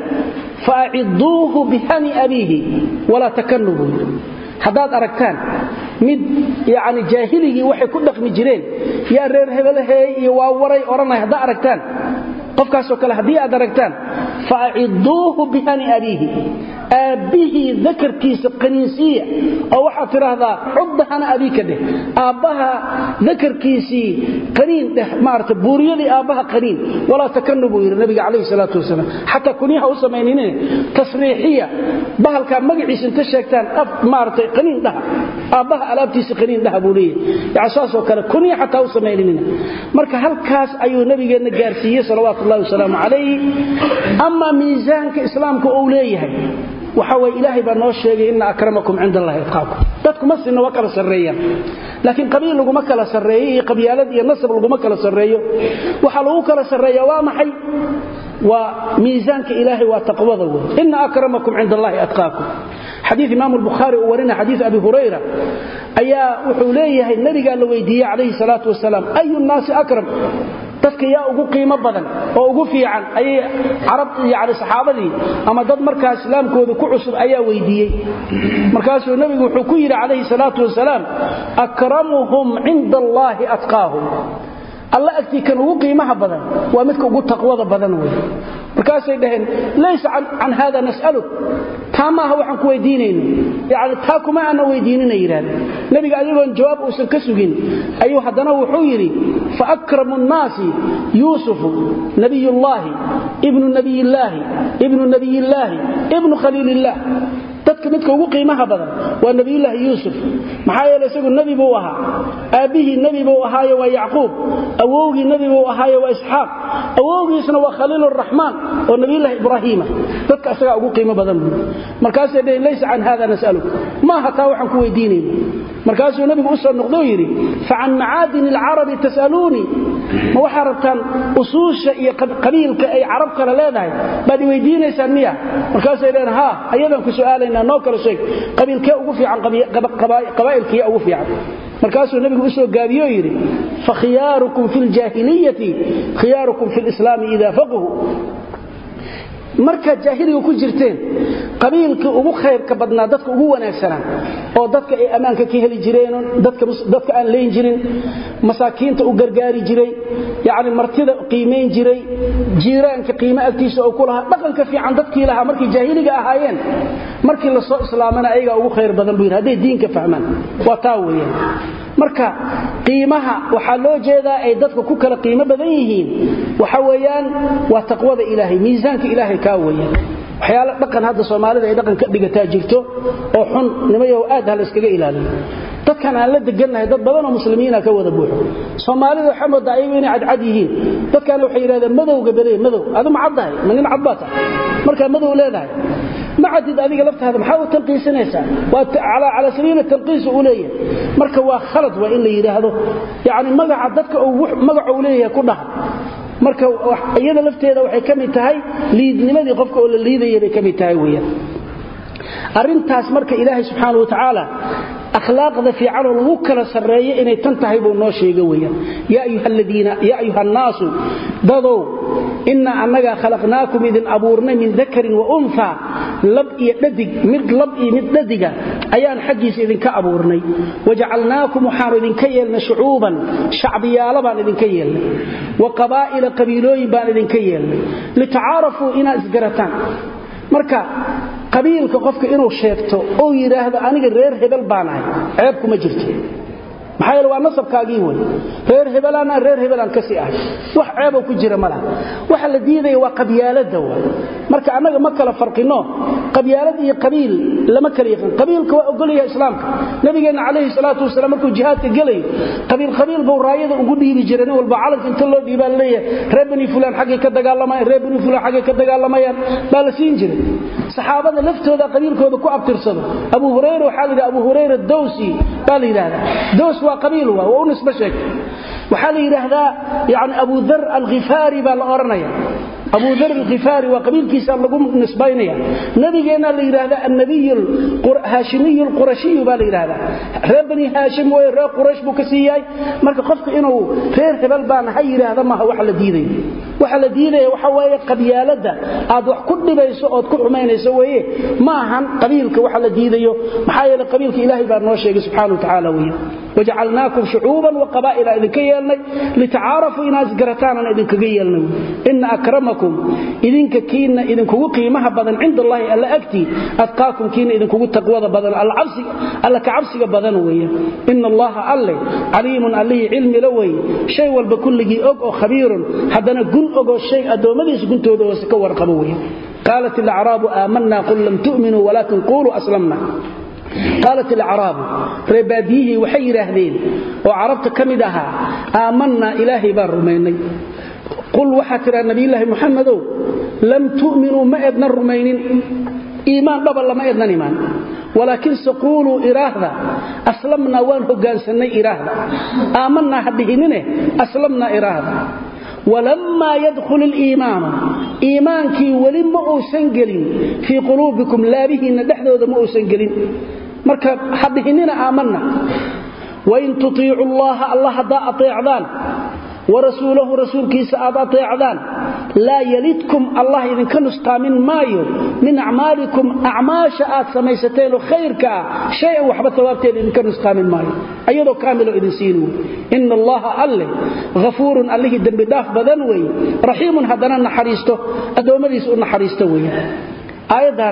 faaciduuhu bihani abiihi walaa takanuu buu yidhi haddaad aragtaan mid yani jaahiligii waxay ku dhaqmi jireen yaa reer hebelaheey iyo waa waray odhanay haddaa aragtaan qofkaasoo kale haddii aad aragtaan faaciduuhu bihani abiihi aabbihii dakarkiisa qaniinsiiya oo waxaad tidhaahdaa cudda hana abiika dheh aabbaha dakarkiisii qaniin dheh maarata buuriyadii aabbaha qaniin walaa takanu buu yidhi nabiga calayhi salaatu wasalaam xataa kunyaha u samaynine tasriixiya bahalkaa magaciisa inta sheegtaan af maaratay qaniin dhaha aabbaha alaabtiisa qaniin dhaha buu leeyahy yani saasoo kale kunya xataa u samaynanina marka halkaas ayuu nabigeenna gaarsiiyey salawaatu ullahi wasalaamu calayh ama miisaanka islaamka uu leeyahay waxa way ilaahay baa noo sheegay inna akramakum cinda allahi atqaakum dadku ma sinna waa kala sarreeyaan laakiin qabiil laguma kala sarreeyo iyo qabyaalad iyo nasab laguma kala sarreeyo waxaa lagu kala sarreeya waa maxay waa miisaanka ilaahay waa taqwada wey inna akramakum cinda allahi atqaakum xadiid imaam albukhaari uu warina xadiid abi hurayra ayaa wuxuu leeyahay nabigaa la weydiiyey calayhi salaatu wasalaam ayu nnaasi akram dadka yaa ugu qiimo badan oo ugu fiican ayay carab yani saxaabadii ama dad markaa islaamkooda ku cusub ayaa weydiiyey markaasuu nebigu wuxuu ku yidhi calayhi salaatu wasalaam akramuhum cinda allaahi atqaahum alla agtii kan ugu qiimaha badan waa midka ugu taqwada badan wey markaasay dhaheen laysa can hada nas'aluk taa maaha waxaan ku weydiinayno yani taa kuma aanna weydiinina yidhahdeen nebiga ayagoon jawaab uusan ka sugin ayuu haddana wuxuu yidhi faakramu nnaasi yuusufu nabiyullaahi ibnu nabiyillaahi ibnu nabiyillaahi ibnu khaliilillaah dadka midka ugu qiimaha badan waa nabiyulaahi yuusuf maxaa yeele isagu nebi buu ahaa aabbihii nebi buu ahaaye waa yacquub awowgii nebi buu ahaaye waa isxaaq awowgiisna waa khaliiluraxmaan oo nabiyulaahi ibraahiima dadka isagaa ugu qiimo badan buu markaasay dhaheen laysa can hada nas'aluk maaha taa waxaan ku weydiinayna markaasuu nebigu u soo noqdou yidhi facan macaadini alcarabi tas'aluunii ma waxaa rabtaan usuusha iyo qabiilka ay carab kale leedahay baad i weydiinaysaan miya markaasay dhaheen haa ayadaan ku su'aalaynaa noo kala sheeg qabiilkee ugu fiican qabaa'ilkiya ugu fiican markaasuu nebigu u soo gaabiyo yidhi fakhiyaarukum fi ljaahiliyati khiyaarukum fi lislaami ida faqhu markaad jaahiliga ku jirteen qabiilkii ugu khayrka badnaa dadka ugu wanaagsanaa oo dadka ay ammaanka ka heli jireen dadka aan leyn jirin masaakiinta u gargaari jiray yacni martida qiimayn jiray jiiraanka qiimo agtiisa oo ku lahaa dhaqanka fiican dadkii lahaa markay jaahiliga ahaayeen markii la soo islaamana ayagaa ugu khayr badan buu yidhi hadday diinka fahmaan waa taa weeyaan marka qiimaha waxaa loo jeedaa ay dadka ku kala qiimo badan yihiin waxa weeyaan waa taqwada ilaahay miisaanka ilaahay kaa weeyaan waxyaala dhaqan hadda soomaalida ay dhaqan ka dhigataa jirto oo xun nimayahow aad ha la iskaga ilaaliyo dadkan aan la degannahay dad badanoo muslimiina ka wada buuxo soomaalida waxaa moodaa ayagu inay cadcad yihiin dadkaana waxay yidhahdeen madowga bale madow adu ma caddahay ma nin cad baa tahay markaa madow leedahay ma cadid adiga laftaada maxaa u tanqiisanaysaa waa calaa sabiili tanqiisa u leeyahay marka waa khalad waa in la yidhaahdo yacni magaca dadka magaca uu leeyahay ku dhaha marka iyada lafteeda waxay ka mid tahay liidnimadii qofka oo la liidaya bay ka mid tahay weeyaan arrintaas marka ilaahay subxaana wa tacaala akhlaaqda fiicanoo lagu kala sarreeyo inay tan tahay buu noo sheega weeyaan yaa ayuha annaasu dadow innaa annagaa khalaqnaakum idin abuurnay min dakarin wa unha lab iyo dhadig mid lab iyo mid dhadiga ayaan xaggiisa idinka abuurnay wajacalnaakum waxaanu idinka yeelnay shucuuban shacbiyaalo baan idinka yeelnay wa qabaa'ila qabiilooyin baan idinka yeelnay litacaarafuu inaad isgarataan marka qabiilka qofka inuu sheegto ou yidhaahdo aniga reer hebel baan ahay ceeb kuma jirto maxaa yeele waa nasabkaagii wey reer hebelaan aan reer hebelaan ka sii ahay wax ceeboo ku jira ma laha waxa la diidaya waa qabyaaladda wa marka annaga ma kala farqino qabyaalad iyo qabiil lama kala yaqaan qabiilka waa ogolyahay islaamka nabigeenna calayhi salaatu wasalaam markuu jihaadka gelayo qabiil qabiil buu raayada ugu dhiibi jiray nin walba calanka inta loo dhiibaa laleeyahay reer bani fulaan xaggay ka dagaalamayaan reer bani fulaan xaggay ka dagaalamayaan baa la siin jiray saxaabada laftooda qabiilkooda ku abtirsado abu hurayra waxaa la yidhaha abu hurayra dowsi baa la yidhahdaa dows waa qabiil waa waa u nisbo sheegtay waxaa la yidhaahdaa yani abu dar alkhifaari baa la odhanaya abu dar alkhifaari waa qabiilkiisa lagu nisbaynaya nabigeenna la yidhaahda annabiy haashimiy lqurashiyu baa la yidhahdaa reer bani haashim wey reer quraysh buu ka sii yahay marka qofka inuu reer hebel baan ha yidhaahda maaha waxa la diidayo waxa la diidaya waxa weeye qabyaaladda aad wax ku dhibayso ood ku xumaynayso weeye ma ahan qabiilka waxa la diidayo maxaa yeele qabiilka ilaahay baa noo sheegay subxana wa tacaala weye wajacalnaakum shucuuban wa qabaa'ila idinka yeelnay litacaarafuu inaad isgarataanan idinkaga yeelnay ina akramakum idinka kiina idinkugu qiimaha badan cinda allahi alla agtii adqaakum kiina idinkugu taqwada badan alla ka cabsiga badan weeye ina allaha alle caliimun allihii cilmila weeye shay walba kulligii og oo khabiirun haddana gun ogoo shay addoommadiisa guntooda hoose ka warqabo weye qaalat ilacraabu aamanna qul lam tu'minuu walaakin quuluu aslamna qaalat ilacraabu reebaadiyihii waxay yidhaahdeen oo carabta ka mid ahaa aamannaa ilaahay baan rumaynay qul waxaa tidhaa nabiyulaahi muxamedow lam tu'minuu ma ednan rumaynin iimaan dhaba lama ednan imaan walaakinse quuluu iraahda aslamnaa waan hogaansannay iraahda aamannaa ha dhihinine aslamnaa iraahda walammaa yadkhul iliimaanu iimaankii weli ma uusan gelin fii quluubikum laabihiinna dhexdooda ma uusan gelin marka ha dhihinina aamanna wain tutiicu llaha allah haddaa ateecdaan warasuulahu rasuulkiisa aad ateecdaan laa yalidkum allah idinka nustaamin maayo min acmaalikum acmaasha aad samaysateenoo khayrka ah shay-an waxba tawaabteeda idinka nustaamin maayo ayadoo kaamiloo idin siin wey ina allaha alle hafuurun allihii dembidhaaf badan weeye raxiimun haddana naxariisto addoommadiisa u naxariisto weeye aayaddan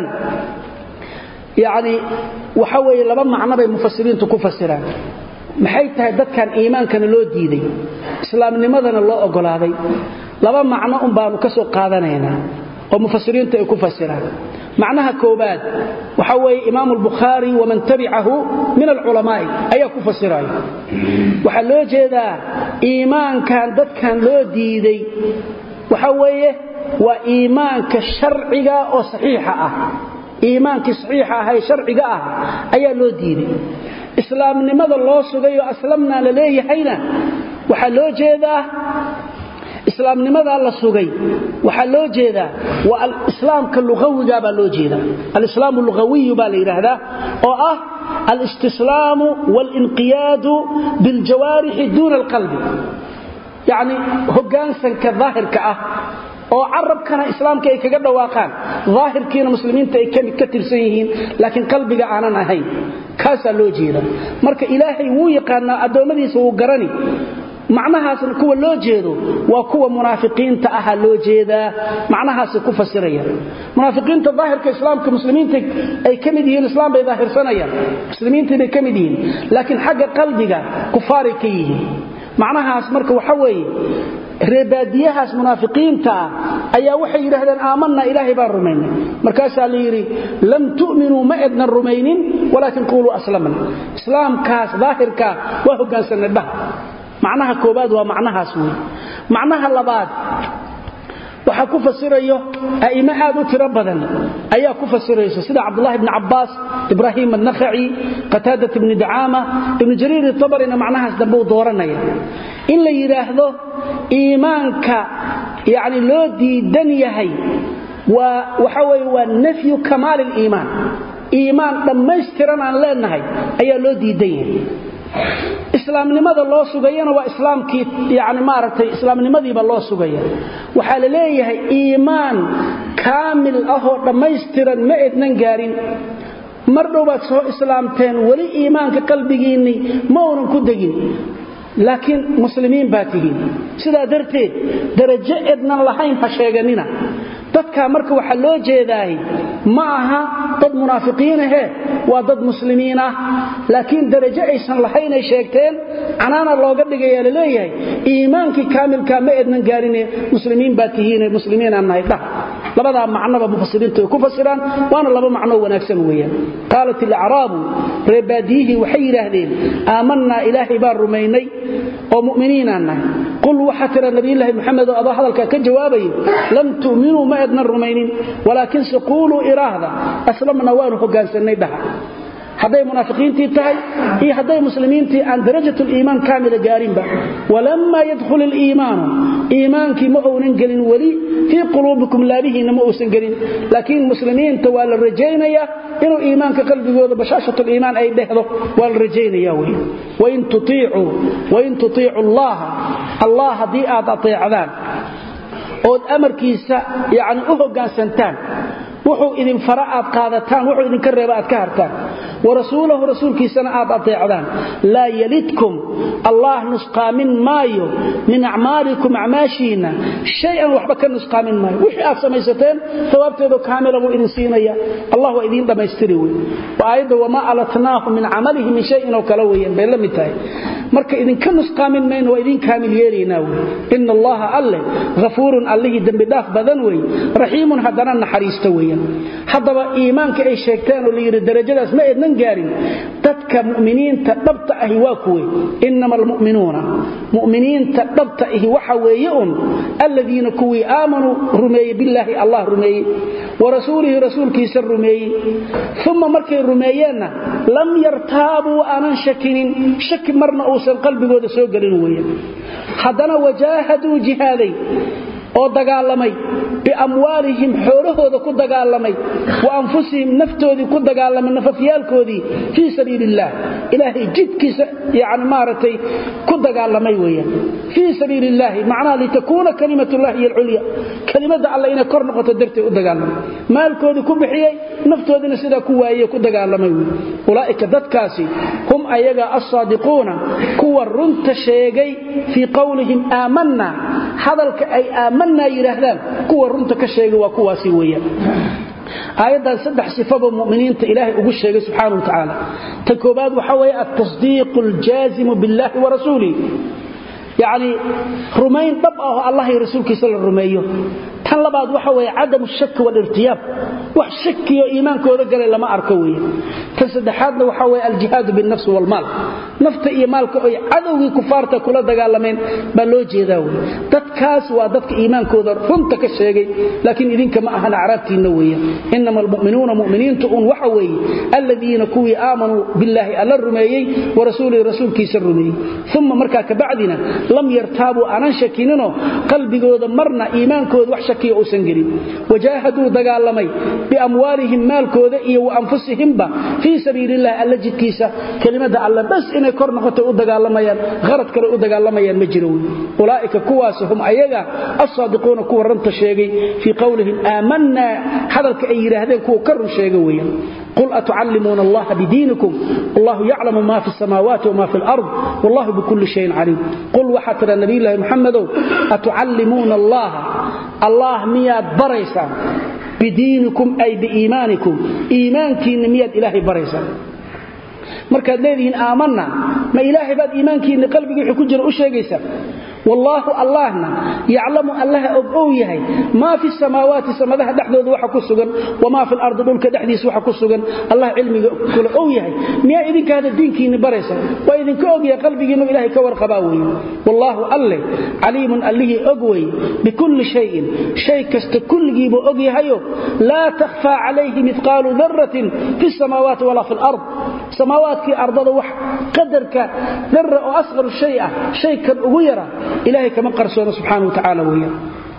yacni waxa weeye laba macno bay mufasiriintu ku fasiraan maxay tahay dadkan iimaankana loo diiday islaamnimadana loo ogolaaday laba macno un baanu ka soo qaadanaynaa oo mufasiriintu ay ku fasiraan macnaha koobaad waxa weeye imaamu albukhaari waman tabicahu min alculamaa'i ayaa ku fasiraya waxaa loo jeedaa iimaankan dadkan loo diiday waxa weeye waa iimaanka sharciga oo saxiixa ah iimaankii saxiixa ahay sharciga ah ayaa loo diiday islaamnimada loo sugayoo aslamnaa la leeyahayna waxaa loo jeedaa islaamnimadaa la sugay waxaa loo jeedaa waa alislaamka luawiga baa loo jeedaa alislaamu lugawiyu baa la yidhaahdaa oo ah alistislaamu waalinqiyaadu biljawaarixi duuna alqalbi yacni hoggaansanka daahirka ah oo carabkana islaamka ay kaga dhawaaqaan daahirkiina muslimiinta ay ka tirsan yihiin laakiin qalbiga aanan ahayn kaasaa loo jeeda marka ilaahay wuu yaqaanaa addoommadiisa wuu garani macnahaasna kuwa loo jeedo waa kuwa munaafiqiinta aha loo jeedaa macnahaasay ku fasiraya munaafiqiinta daahirka islaamka muslimiinta ay ka mid yihiin islaam bay daahirsanayaan muslimiintii bay ka mid yihiin laakiin xagga qalbiga kufaaray ka yihiin macnahaas marka waxa weeye reebaadiyahaas munaafiqiinta ah ayaa waxay yidhaahdeen aamanna ilaahay baan rumaynay markaasaa la yidhi lam tu'minuu ma ednan rumaynin walaakin quuluu aslamna islaamkaas daahirkaa waa hoggaansanay dhaha macnaha koobaad waa macnahaas wey macnaha labaad waxaa ku fasirayo a'immo aad u tiro badan ayaa ku fasirayso sida cabdulahi bni cabbaas ibraahim annakhaci qataadat ibni dacaama ibnu jariir tabarina macnahaas dambe uu dooranaya in la yidhaahdo iimaanka yani loo diidan yahay waa waxa weye waa nafyu kamaali liimaan iimaan dhammaystiran aan leenahay ayaa loo diidan yahay islaamnimada loo sugayana waa islaamkii yani maaragtay islaamnimadiiba loo sugaya waxaa la leeyahay iimaan kaamil ahoo dhammaystiran ma ednan gaarin mar dhowbaad soo islaamteen weli iimaanka qalbigiinnii ma uunan ku degin laakiin muslimiin baa tihiin sidaa darteed darajo ednan lahayn ha sheeganina dadkaa marka waxaa loo jeedaahay ma aha dad munaafiqiinahe waa dad muslimiin ah laakiin darajo aysan lahaynay sheegteen canaana looga dhigayaa la leeyahay iimaankii kaamilkaa ma ednan gaarine muslimiin baa tihiine muslimiinaan nahay dhah labadaa macnoba mufasiriintu ay ku fasiraan waana laba macnoo wanaagsan weeyaan qaalat ilacraabu reebaadiyihii waxay yidhaahdeen aamannaa ilaahay baan rumaynay oo mu'miniinaan nahay qul waxaa tira nabiyulaahi moxamed oo adoo hadalkaa ka jawaabayo lam tu'minuu ma ednan rumaynin walaakinse quuluu iraahda aslamna waanu hogaansannay dhaha hadday munaafiqiintii tahay iyo hadday muslimiintii aan darajat liimaan kaamila gaarinba walammaa yadkhul iliimaanu iimaankii ma uunan gelin weli fii quluubikum laabihiinna ma uusan gelin laakiin muslimiinta waa la rajaynayaa inuu iimaanka qalbigooda bashaashatuliimaan ay dhehdo waa la rajaynaya wey wain tutiicu allaha allah haddii aad ateecdaan ood amarkiisa yani u hoggaansantaan wuxuu idin fara aad qaadataan wuxuu idinka reeba aad ka hartaan warasuulahu rasuulkiisana aad ateecdaan laa yalidkum allah nusqaamin maayo min acmaalikum acmaashiinna shay-an waxba ka nusqaamin maayo wixii aad samaysateen sawaabteedu kaamila buu idin siinaya allah waa idiin dhammaystiri wey waa aayadda wamaa alatnaahu min camalihi min shayin oo kale weeyaan bay la mid tahay marka idinka nusqaamin mayno waa idiin kaamil yeelaynaa wey ina allaha alleh hafuurun allihii dembidhaaf badan wey raxiimun haddana naxariisto weeyaan haddaba iimaanka ay sheegteen oo layidhi darajadaas ma eednan gaarin dadka mu'miniinta dhabta ahi waa kuwe inama almu'minuuna mu'miniinta dhabta ahi waxa weeye un alladiina kuwii aamanuu rumeeyey billaahi allah rumeeyey wa rasuulihi rasuulkiisa rumeeyey uma markay rumeeyeenna lam yartaabuu aanan shakinin shaki marna uusan qalbigooda soo gelin weeyaan haddana wajaahaduu jihaaday oo dagaalamay biamwaalihim xoolahooda ku dagaalamay wa anfusihim naftoodii ku dagaalamay nafafyaalkoodii fii sabiili illaah ilaahay jidkiisa yani maaragtay ku dagaalamay weeyaan fii sabiili illaahi macnaha litakuuna kalimatullahi hiy alculya kelimada alle inay kor noqoto darteed u dagaalamay maalkoodii ku bixiyey naftoodiina sidaa ku waayey ku dagaalamay wey ulaa'ika dadkaasi hum ayaga alsaadiquuna kuwa runta sheegay fii qowlihim aamanna hadalka ay aamanaa yidhaahdaan kuwa runta ka sheegay waa kuwaasi weeyaan aayaddan saddex sifaba muminiinta ilaahay ugu sheegay subxaana wa tacaala ta koobaad waxaa weeye altasdiiqu aljaazimu biاllahi wa rasuulih yacni rumayn dhab ah oo allah iyo rasuulkiisa la rumeeyo tan labaad waxa weeye cadamu shaki walirtiyaab wax shakiyo iimaankooda galay lama arko weeye tan saddexaadna waxa weeye aljihaadu binnafsi walmaal nafta iyo maalka oy cadowgii kufaarta kula dagaalameen baa loo jeedaa wey dadkaas waa dadka iimaankooda runta ka sheegay laakiin idinka ma ahan acraabtiinna weeye inama almu'minuuna mu'miniintu un waxa weeye aladiina kuwii aamanuu billaahi alla rumeeyey wa rasuulihi rasuulkiisa rumeeyey uma markaa kabacdina lam yartaabuu aanan shakininoo qalbigooda marna iimaankooda wax shakiya uusan gelin wajaahaduu dagaalamay biamwaalihim maalkooda iyo wa anfusihimba fii sabiilillahi alla jidkiisa kelimada alle bas inay kor noqotay u dagaalamayaan harad kale u dagaalamayaan ma jiro wey ulaa'ika kuwaas hum ayaga alsaadiquuna kuwa ranta sheegay fii qowlihim aamanaa hadalka ay yidhaahdeen kuwa ka run sheega weeyaan qul atucallimuuna allaha bidiinikum wallahu yaclamu ma fi samaawaati wma fi lard wallahu bikulli shayin caliim qul waxaa tidha nabiyulaahi muxamedow atucallimuuna allaha allah miyaad baraysaan bidiinikum ay biiimaanikum iimaankiinna miyaad ilaahay baraysaan markaad leedihiin aamanna ma ilaahay baad iimaankiinna qalbiga wixii ku jira u sheegaysaa wallaahu allahna yaclamu allaha og ow yahay maa fi samaawaati samadaha dhexdooda waxa ku sugan wamaa fi lardi dhulka dhexdiisa waxa ku sugan allah cilmiga kula ow yahay miyaa idinka hadda diinkiinni baraysa waa idinka og yahay qalbigiinnu ilahay ka warqabaa weeye wallaahu alleh caliimun allihii og weye bikulli shayin shay kasta kulligiibuu og yahayo laa takhfaa calayhi midqaalu daratin fi samaawaati walaa fi lard samaawaadkii ardada wax qadarka dara oo asqaru shay ah shay kan ugu yara ilahay kama qarsoona subxaana wa tacaala weeyaan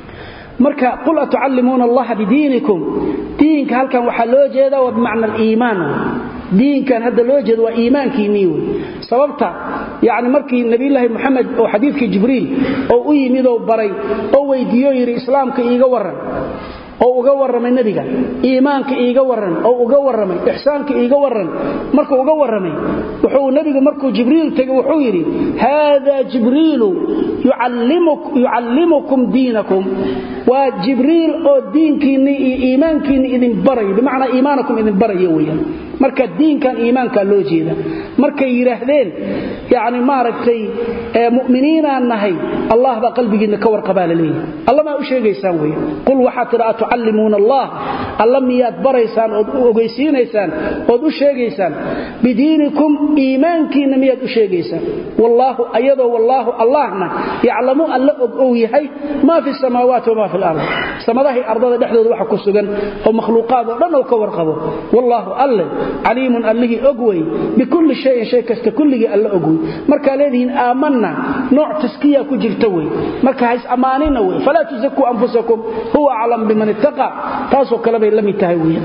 marka qul atucallimuuna allaha bidiinikum diinka halkan waxaa loo jeedaa waa bimacna aliimaan diinkan hadda loo jeeda waa iimaankiinnii wey sababta yani markii nabiyulaahi moxamed oo xadiidkii jibriil oo u yimidoo baray oo weydiiyo yidhi islaamka iiga warran oo uga warramay nebiga iimaanka iiga warran oo uga warramay ixsaanka iiga warran markuu uga warramay wuxuu nebigu markuu jibriil tegey wuxuu yidhi haada jibriilu yucallimukum diinakum waa jibriil oo diinkiinni iyo iimaankiinni idin barayo bimacnaa iimaanakum idin barayo weyaan marka diinkan iimaankaa loo jeeda markay yidhaahdeen yani maaragtay muminiinaan nahay allah baa qalbigiinna ka warqabaa la leeyahay alla maa u sheegaysaan wey qul waxaad tidha atucallimuuna allah alla miyaad baraysaan ood u ogeysiinaysaan ood u sheegaysaan bidiinikum iimaankiinna miyaad u sheegaysaan wallaahu ayadoo wallaahu allahna yaclamu alla og ow yahay maa fi samaawaati wamaa fi lard samadahay ardada dhexdooda waxa ku sugan oo makhluuqaad oo dhan oo ka warqabo wallaahu alle caliimun allihii og wey bikulli shayin shay kasta kulligii alla og wey markaa leedihiin aamanna nooc taskiya ku jirta wey marka hays ammaanina wey falaa tusakuu anfusakum huwa aclam biman ittaqa taasoo kale bay la mid tahay wey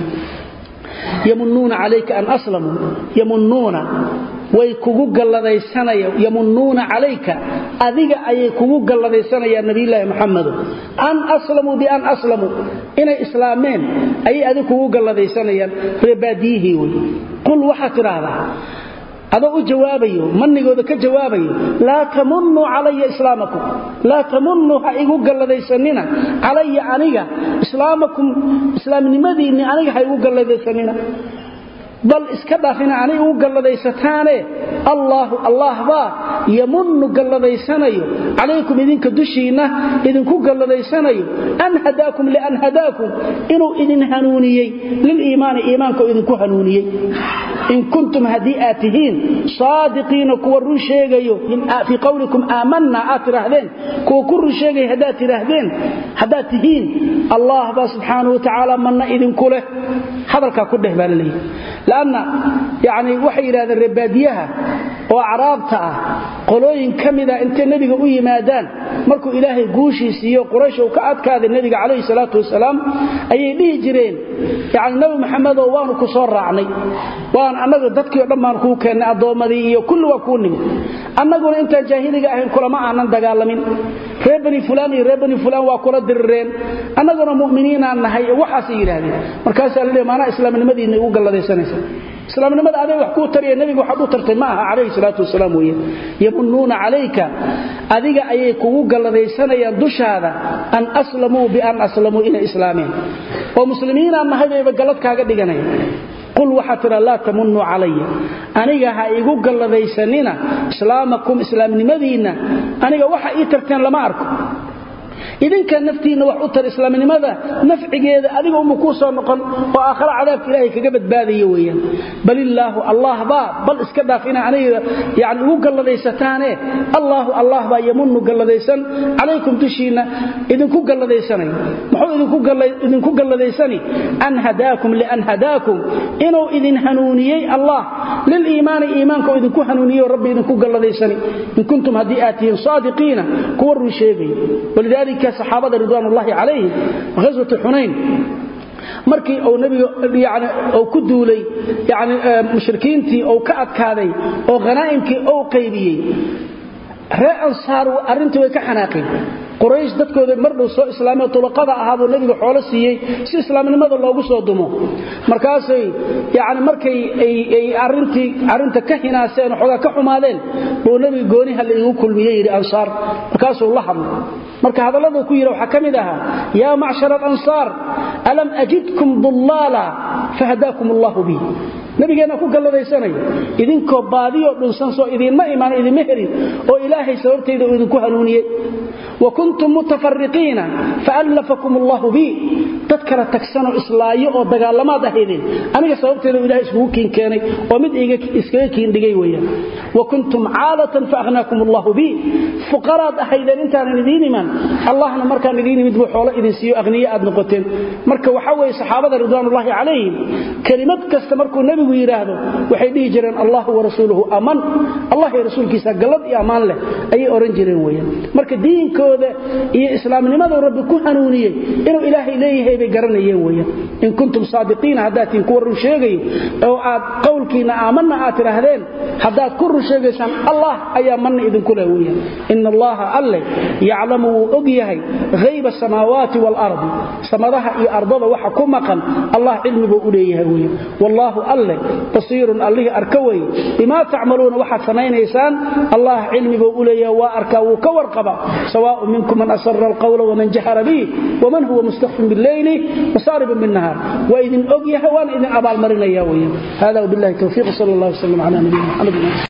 yamunuuna calayka an aslamuu yamunuuna way kugu galladaysanayaan yamunuuna calayka adiga ayay kugu galladaysanayaan nabiyulaahi maxamedo an aslamuu bian aslamuu inay islaameen ayay adig kugu galladaysanayaan reebaadiyihii wey qul waxaad tidhaahdaa adoo u jawaabayo manigooda ka jawaabayo laa tamunuu calaya islaamakum laa tamunuu ha igu galladaysanina calaya aniga islaamakum islaamnimadiinni aniga ha igu galladaysanina bal iska dhaafina anay ugu galladaysataane allaahu allah baa yamunnu galladaysanayo calaykum idinka dushiinna idinku galladaysanayo an hadaakum lian hadaakum inuu idin hanuuniyey liliimaani iimaanka idinku hanuuniyey in kuntum haddii aad tihiin saadiqiina kuwa run sheegayo fii qowlikum aamanna aad tidhaahdeen kuwa ku run sheegaya haddaad tidhaahdeen haddaad tihiin allah baa subxaanahu watacaala manna idinku leh hadalkaa ku dheh baa la leeyahy lanna yani waxay yidhahdeen reebaadiyaha oo acraabta ah qolooyin ka mida intay nebiga u yimaadaan markuu ilaahay guushii siiyo quraysh uu ka adkaaday nebiga calayhi salaatu wasalaam ayay dhihi jireen yani nabi maxamedow waanu ku soo raacnay waan annaga dadkii o dhan baan kuu keennay addoommadii iyo kulli waa kuu nimid annaguna intaan jaahiliga ahayn kulama aanan dagaalamin reer bani fulaan iyo reer bani fulaan waa kula dirireen annaguna mu'miniinaan nahay waxaasay yidhaahdeen markaasaa la leey maanaa islaamnimadiinna igu galladaysanaysa islaamnimada aday wax kuu tariya nebiga waxaad u tartay ma aha calayhi salaatu wasalaam weeye yamunuuna calayka adiga ayay kugu galladaysanayaan dushaada an aslamuu bian aslamuu inay islaameen oo muslimiinaan nahay bayba gallad kaaga dhiganaya qul waxaa tidha laa tamunuu calaya aniga ha igu galladaysanina islaamakum islaamnimadiinna aniga waxa ii tarteen lama arko idinka naftiinna wax u tar islaamnimada nafcigeeda adiga uma kuu soo noqon oo aakhara cadaabka ilaahay kaga badbaadaya weeyaan bal illaahu allah baa bal iska dhaaf ina aniga yani ugu galladhaysataane allaahu allah baa yamunnu galladaysan calaykum dushiinna idinku galladaysanaya muxuu idinku galladhaysani an hadaakum lian hadaakum inuu idin hanuuniyey allah liliimaani iimaanka uu idinku hanuuniyeyo rabbi idinku galladhaysani in kuntum haddii aad tihiin saadiqiina kuwa run sheegaya walidaalika saxaabada ridwaan ullaahi calayhim ghaswatu xunayn markii uu nabiga yani uu ku duulay yani mushrikiintii uu ka adkaaday oo khanaa'imkii uu qaybiyey ree ansaar arrintii way ka xanaaqeen quraysh dadkooda mardhow soo islaamay tulaqada ahaabuu nabiga xoolo siiyey si islaamnimada loogu soo dumo markaasay yani markay ay arintii arrinta ka hinaaseen xoogaa ka xumaadeen buu nabiga gooniha la iigu kulmiyey yidhi ansaar markaasuu la hadlay marka hadalladuu ku yidhi waxaa ka mid ahaa yaa macshara alansaar alam ajidkum dullaala fahadaakum allahu bi nabigeenna ku galladaysanaya idinkoo baadiyoo dhunsan soo idiinma imaan idinma helin oo ilaahay sababtayda uu idinku hanuuniyey wa kuntum mutafariqiina faallafakum allahu bi dad kala tagsanoo islaayo oo dagaalamaad ahaydeen aniga sababteeda uu ilahay iskugu kiin keenay oo mid iskaga kiindhigay weeyaan wa kuntum caalatan faakhnaakum allahu bi fuqaraad ahaydeen intaanan idiin iman allahna markaan idiin imid buu xoolo idin siiyo akhniye aad noqoteen marka waxa weeye saxaabada ridwaanullaahi calayhim kelimad kasta markuu nebigu yidhaahdo waxay dhihi jireen allahu warasuuluhu aman allah iyo rasuulkiisa gallad iyo ammaan leh ayay odhan jireen weeyaan marka diinkooda iyo islaamnimadu rabbi ku hanuuniyey inuu ilaahay leeyahay bay garanayeen weeyaan in kuntum saadiqiina haddaad tihin kuwa run sheegayo oo aad qowlkiinna aamanna aad tidhaahdeen haddaad ku run sheegaysaan allah ayaa manna idinku leh weeyaan ina allaha alle yaclamu wuu og yahay hayba asamaawaati waalardi samadaha iyo ardada waxa ku maqan allah cilmibuu u leeyahay weeyaan wallaahu alle basiirun allihii arka weye bimaa tacmaluuna waxaad samaynaysaan allah cilmibuu u leeyahay waa arkaa wuu ka warqaba sawaaء minkum man asara alqawla waman jahara bih waman huwa mustakfin biاlleyli wasaaribun biاnnahaar waa idin og yahay waana idin abaalmarinaya weeyaan hada wbillahi towfiiq sal اllah wslam cala nabiyina mxamed